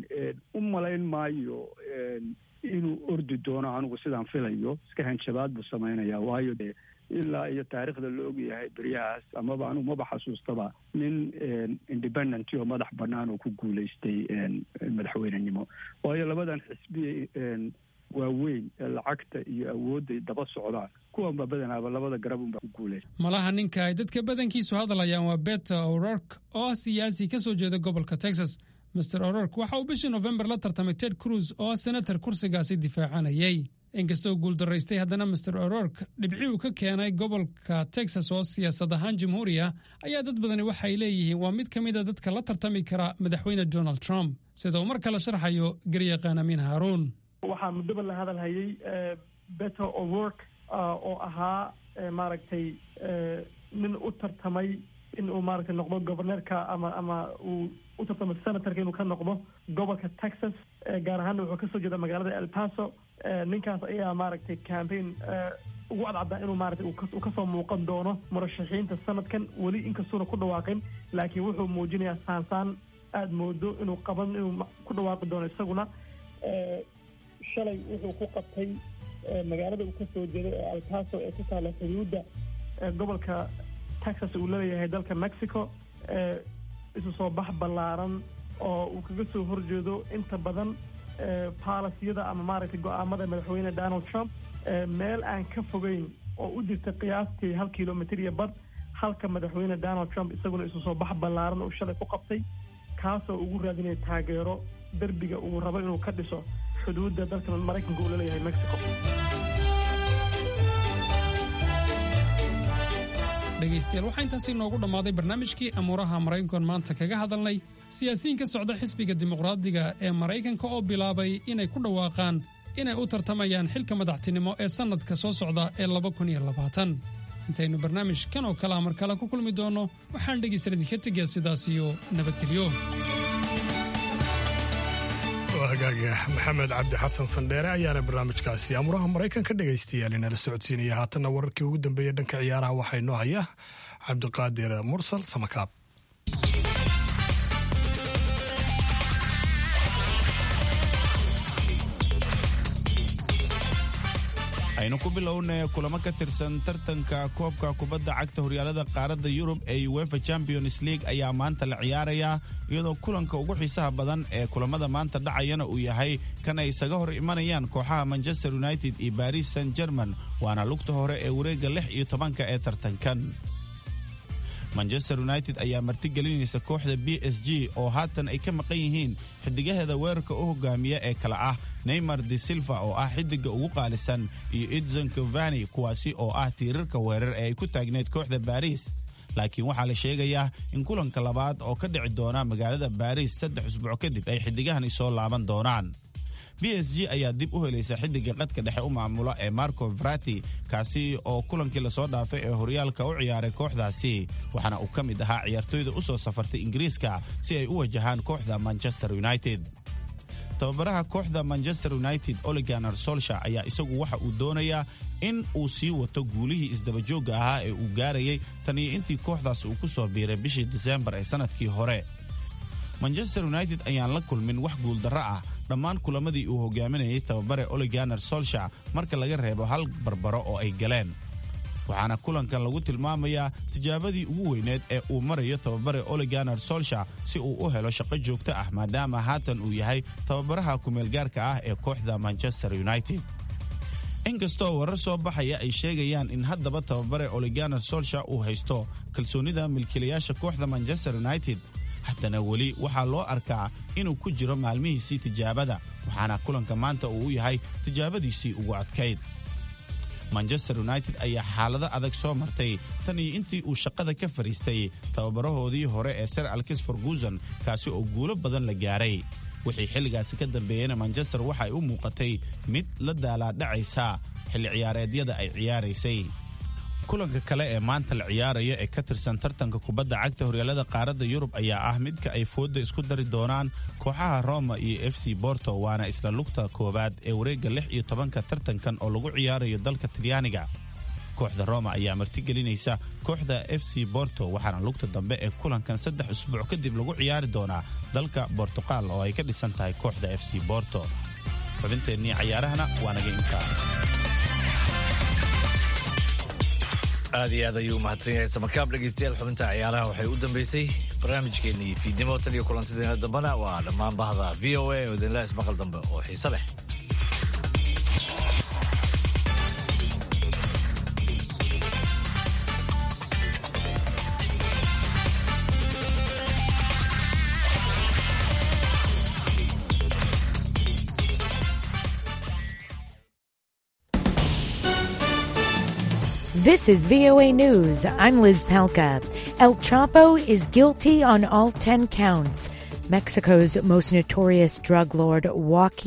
u malayn maayo inuu ordi doono anigu sidaan filayo iska hanjabaad buu samaynayaa waayo dee ilaa iyo taariikhda la ogyahay beryahaas amaba anugu maba xasuustaba nin independent oo madax bannaan oo ku guulaystay madaxweynenimo waayo labadan xisbi waaweyn ee lacagta iyo awoodday daba socdaan kuwanba badanaaba labada garab unba ku guulaysta malaha ninka ay dadka badankiisu hadlayaan waa beta o'rork oo ah siyaasi ka soo jeeda gobolka texas master o'rork waxa uu bishii nofembar la tartamay ted cruz oo ah senator kursigaasi difaacanayay inkastoo guuldaraystay haddana master o'rork dhibci uu ka keenay gobolka texas oo siyaasad ahaan jamhuuriya ayaa dad badani waxay leeyihiin waa mid ka mida dadka la tartami kara madaxweyne donald trump sida uu mar kale sharxayo garyaqaan amiin haaruun waxaa muddoba la hadalhayay beto o'work oo ahaa maaragtay nin u tartamay in uu maaragtay noqdo governeerka ama ama uu u tartamo senatorka inuu ka noqdo gobolka texas gaar ahaana wuxuu kasoo jeeda magaalada el paso ninkaas ayaa maaragtay campaign ugu cadcaddaa inuu maaragtay uu kasoo muuqan doono murashaxiinta sanadkan weli inkastuuna ku dhawaaqin laakiin wuxuu muujinayaa saansaan aada moodo inuu qaban inuu ku dhawaaqi doono isaguna shalay wuxuu ku qabtay magaalada uu kasoo jeeday ee alpaso ee ku taala xuduudda gobolka texas uu laleeyahay dalka mexico isu soo bax ballaaran oo uu kaga soo horjeedo inta badan baalasiyada ama maaragtay go-aamada madaxweyne donald trump meel aan ka fogeyn oo u jirta qiyaastii hal kilomitr iyo bad halka madaxweyne donald trump isaguna isu soo bax ballaaran uu shalay ku qabtay kaasoo ugu raadinaya taageero derbiga uu rabo inuu ka dhiso xuduudda dalka maraykanka uu laleeyahay mexico dhegaystayaal waxaa intaasi noogu dhammaaday barnaamijkii amuuraha maraykankoon maanta kaga hadalnay siyaasiyiin ka socda xisbiga dimuqraadiga ee maraykanka oo bilaabay inay ku dhawaaqaan inay u tartamayaan xilka madaxtinimo ee sannadka soo socda ee intaynu barnaamijkan oo kalea mar kale ku kulmi doonno waxaan dhegaysan idinka tegaya sidaas iyo nabadgelyo hagaaga maxamed cabdi xasan sandheere ayaana barnaamijkaasi amuraha maraykanka dhegaystayaal inala socodsiinaya haatanna wararkii ugu dambeeya dhanka ciyaaraha waxaa inoo haya cabdiqaadir mursal samakaab aynu ku bilownay kulamo ka tirsan tartanka koobka kubadda cagta horyaalada qaaradda yurub ee uefa champions league ayaa maanta la ciyaarayaa iyadoo kulanka ugu xiisaha badan ee kulamada maanta dhacayana uu yahay kan ay isaga hor imanayaan kooxaha manchester united iyo baris san german waana lugta hore ee wareegga lix iyo tobanka ee tartankan manchester united ayaa martigelinaysa kooxda b s g oo haatan ay ka maqan yihiin xidigaheeda weerarka u hogaamiya ee kale ah neymar de silva oo ah xidiga ugu qaalisan iyo edson covani kuwaasi oo ah tiirarka weerar ee ay ku taagneyd kooxda baris laakiin waxaa la sheegayaa in kulanka labaad oo ka dhici doona magaalada baris saddex usbuuc kadib ay xidigahani soo laaban doonaan b s g ayaa dib u helaysa xidiga qadka dhexe u maamula ee marco vrati kaasi oo kulankii lasoo dhaafay ee horyaalka u ciyaaray kooxdaasi waxaana uu ka mid ahaa ciyaartoyda u soo safartay ingiriiska si ay u wajahaan kooxda manchester united tababaraha kooxda manchester united oliganar solsha ayaa isagu waxa uu doonayaa in uu sii wato guulihii isdabajoogga ahaa ee uu gaarayay tan iyo intii kooxdaas uu ku soo biiray bishii disembar ee sannadkii hore manchester united ayaan la kulmin wax guuldarro ah dhammaan kulamadii uu hogaaminayay tababare oliganar solsha marka laga reebo hal barbaro oo ay galeen waxaana kulankan lagu tilmaamayaa tijaabadii ugu weyneed ee uu marayo tababare oliganar solsha si uu u helo shaqo joogto ah maadaama haatan uu yahay tababaraha kumeelgaarka ah ee kooxda manchester united inkastoo warar soo baxaya ay sheegayaan in haddaba tababare oliganar solsha uu haysto kalsoonida milkiilayaasha kooxda manchester united haddana weli waxaa loo arkaa inuu ku jiro maalmihiisii tijaabada waxaana kulanka maanta uu u yahay tijaabadiisii ugu adkayd manchester united ayaa xaalado adag soo martay tan iyo intii uu shaqada ka fadhiistay tababarahoodii hore ee sir alkis ferguson kaasi oo guulo badan la gaaray wixii xilligaasi ka dambeeyeyna manchester waxa ay u muuqatay mid la daalaadhacaysa xilli ciyaareedyada ay ciyaaraysay kulanka kale ee maanta la ciyaaraya ee ka tirsan tartanka kubadda cagta horyaalada qaaradda yurub ayaa ah midka ay foodda isku dari doonaan kooxaha roma iyo f c borto waana isla lugta koowaad ee wareegga lix iyo tobanka tartankan oo lagu ciyaarayo dalka talyaaniga kooxda roma ayaa martigelinaysa kooxda f c borto waxaana lugta dambe ee kulankan saddex usbuuc kadib lagu ciyaari doonaa dalka bortuqal oo ay ka dhisan tahay kooxda f c borto xubinteennii cayaarahana waa naga intaa aad iyo aad ayuu u mahadsan yahay samakaab dhegeystayaal xubinta ciyaaraha waxay u dambeysay barnaamijkeennii fiidnimo tan iyo kulantideena dambena waa dhammaan bahda v o a oo idinla ismaqal dambe oo xiise leh This is VOA News. I'm Liz Palka. El Chapo is guilty on all 10 counts. Mexico's most notorious drug lord Joaquin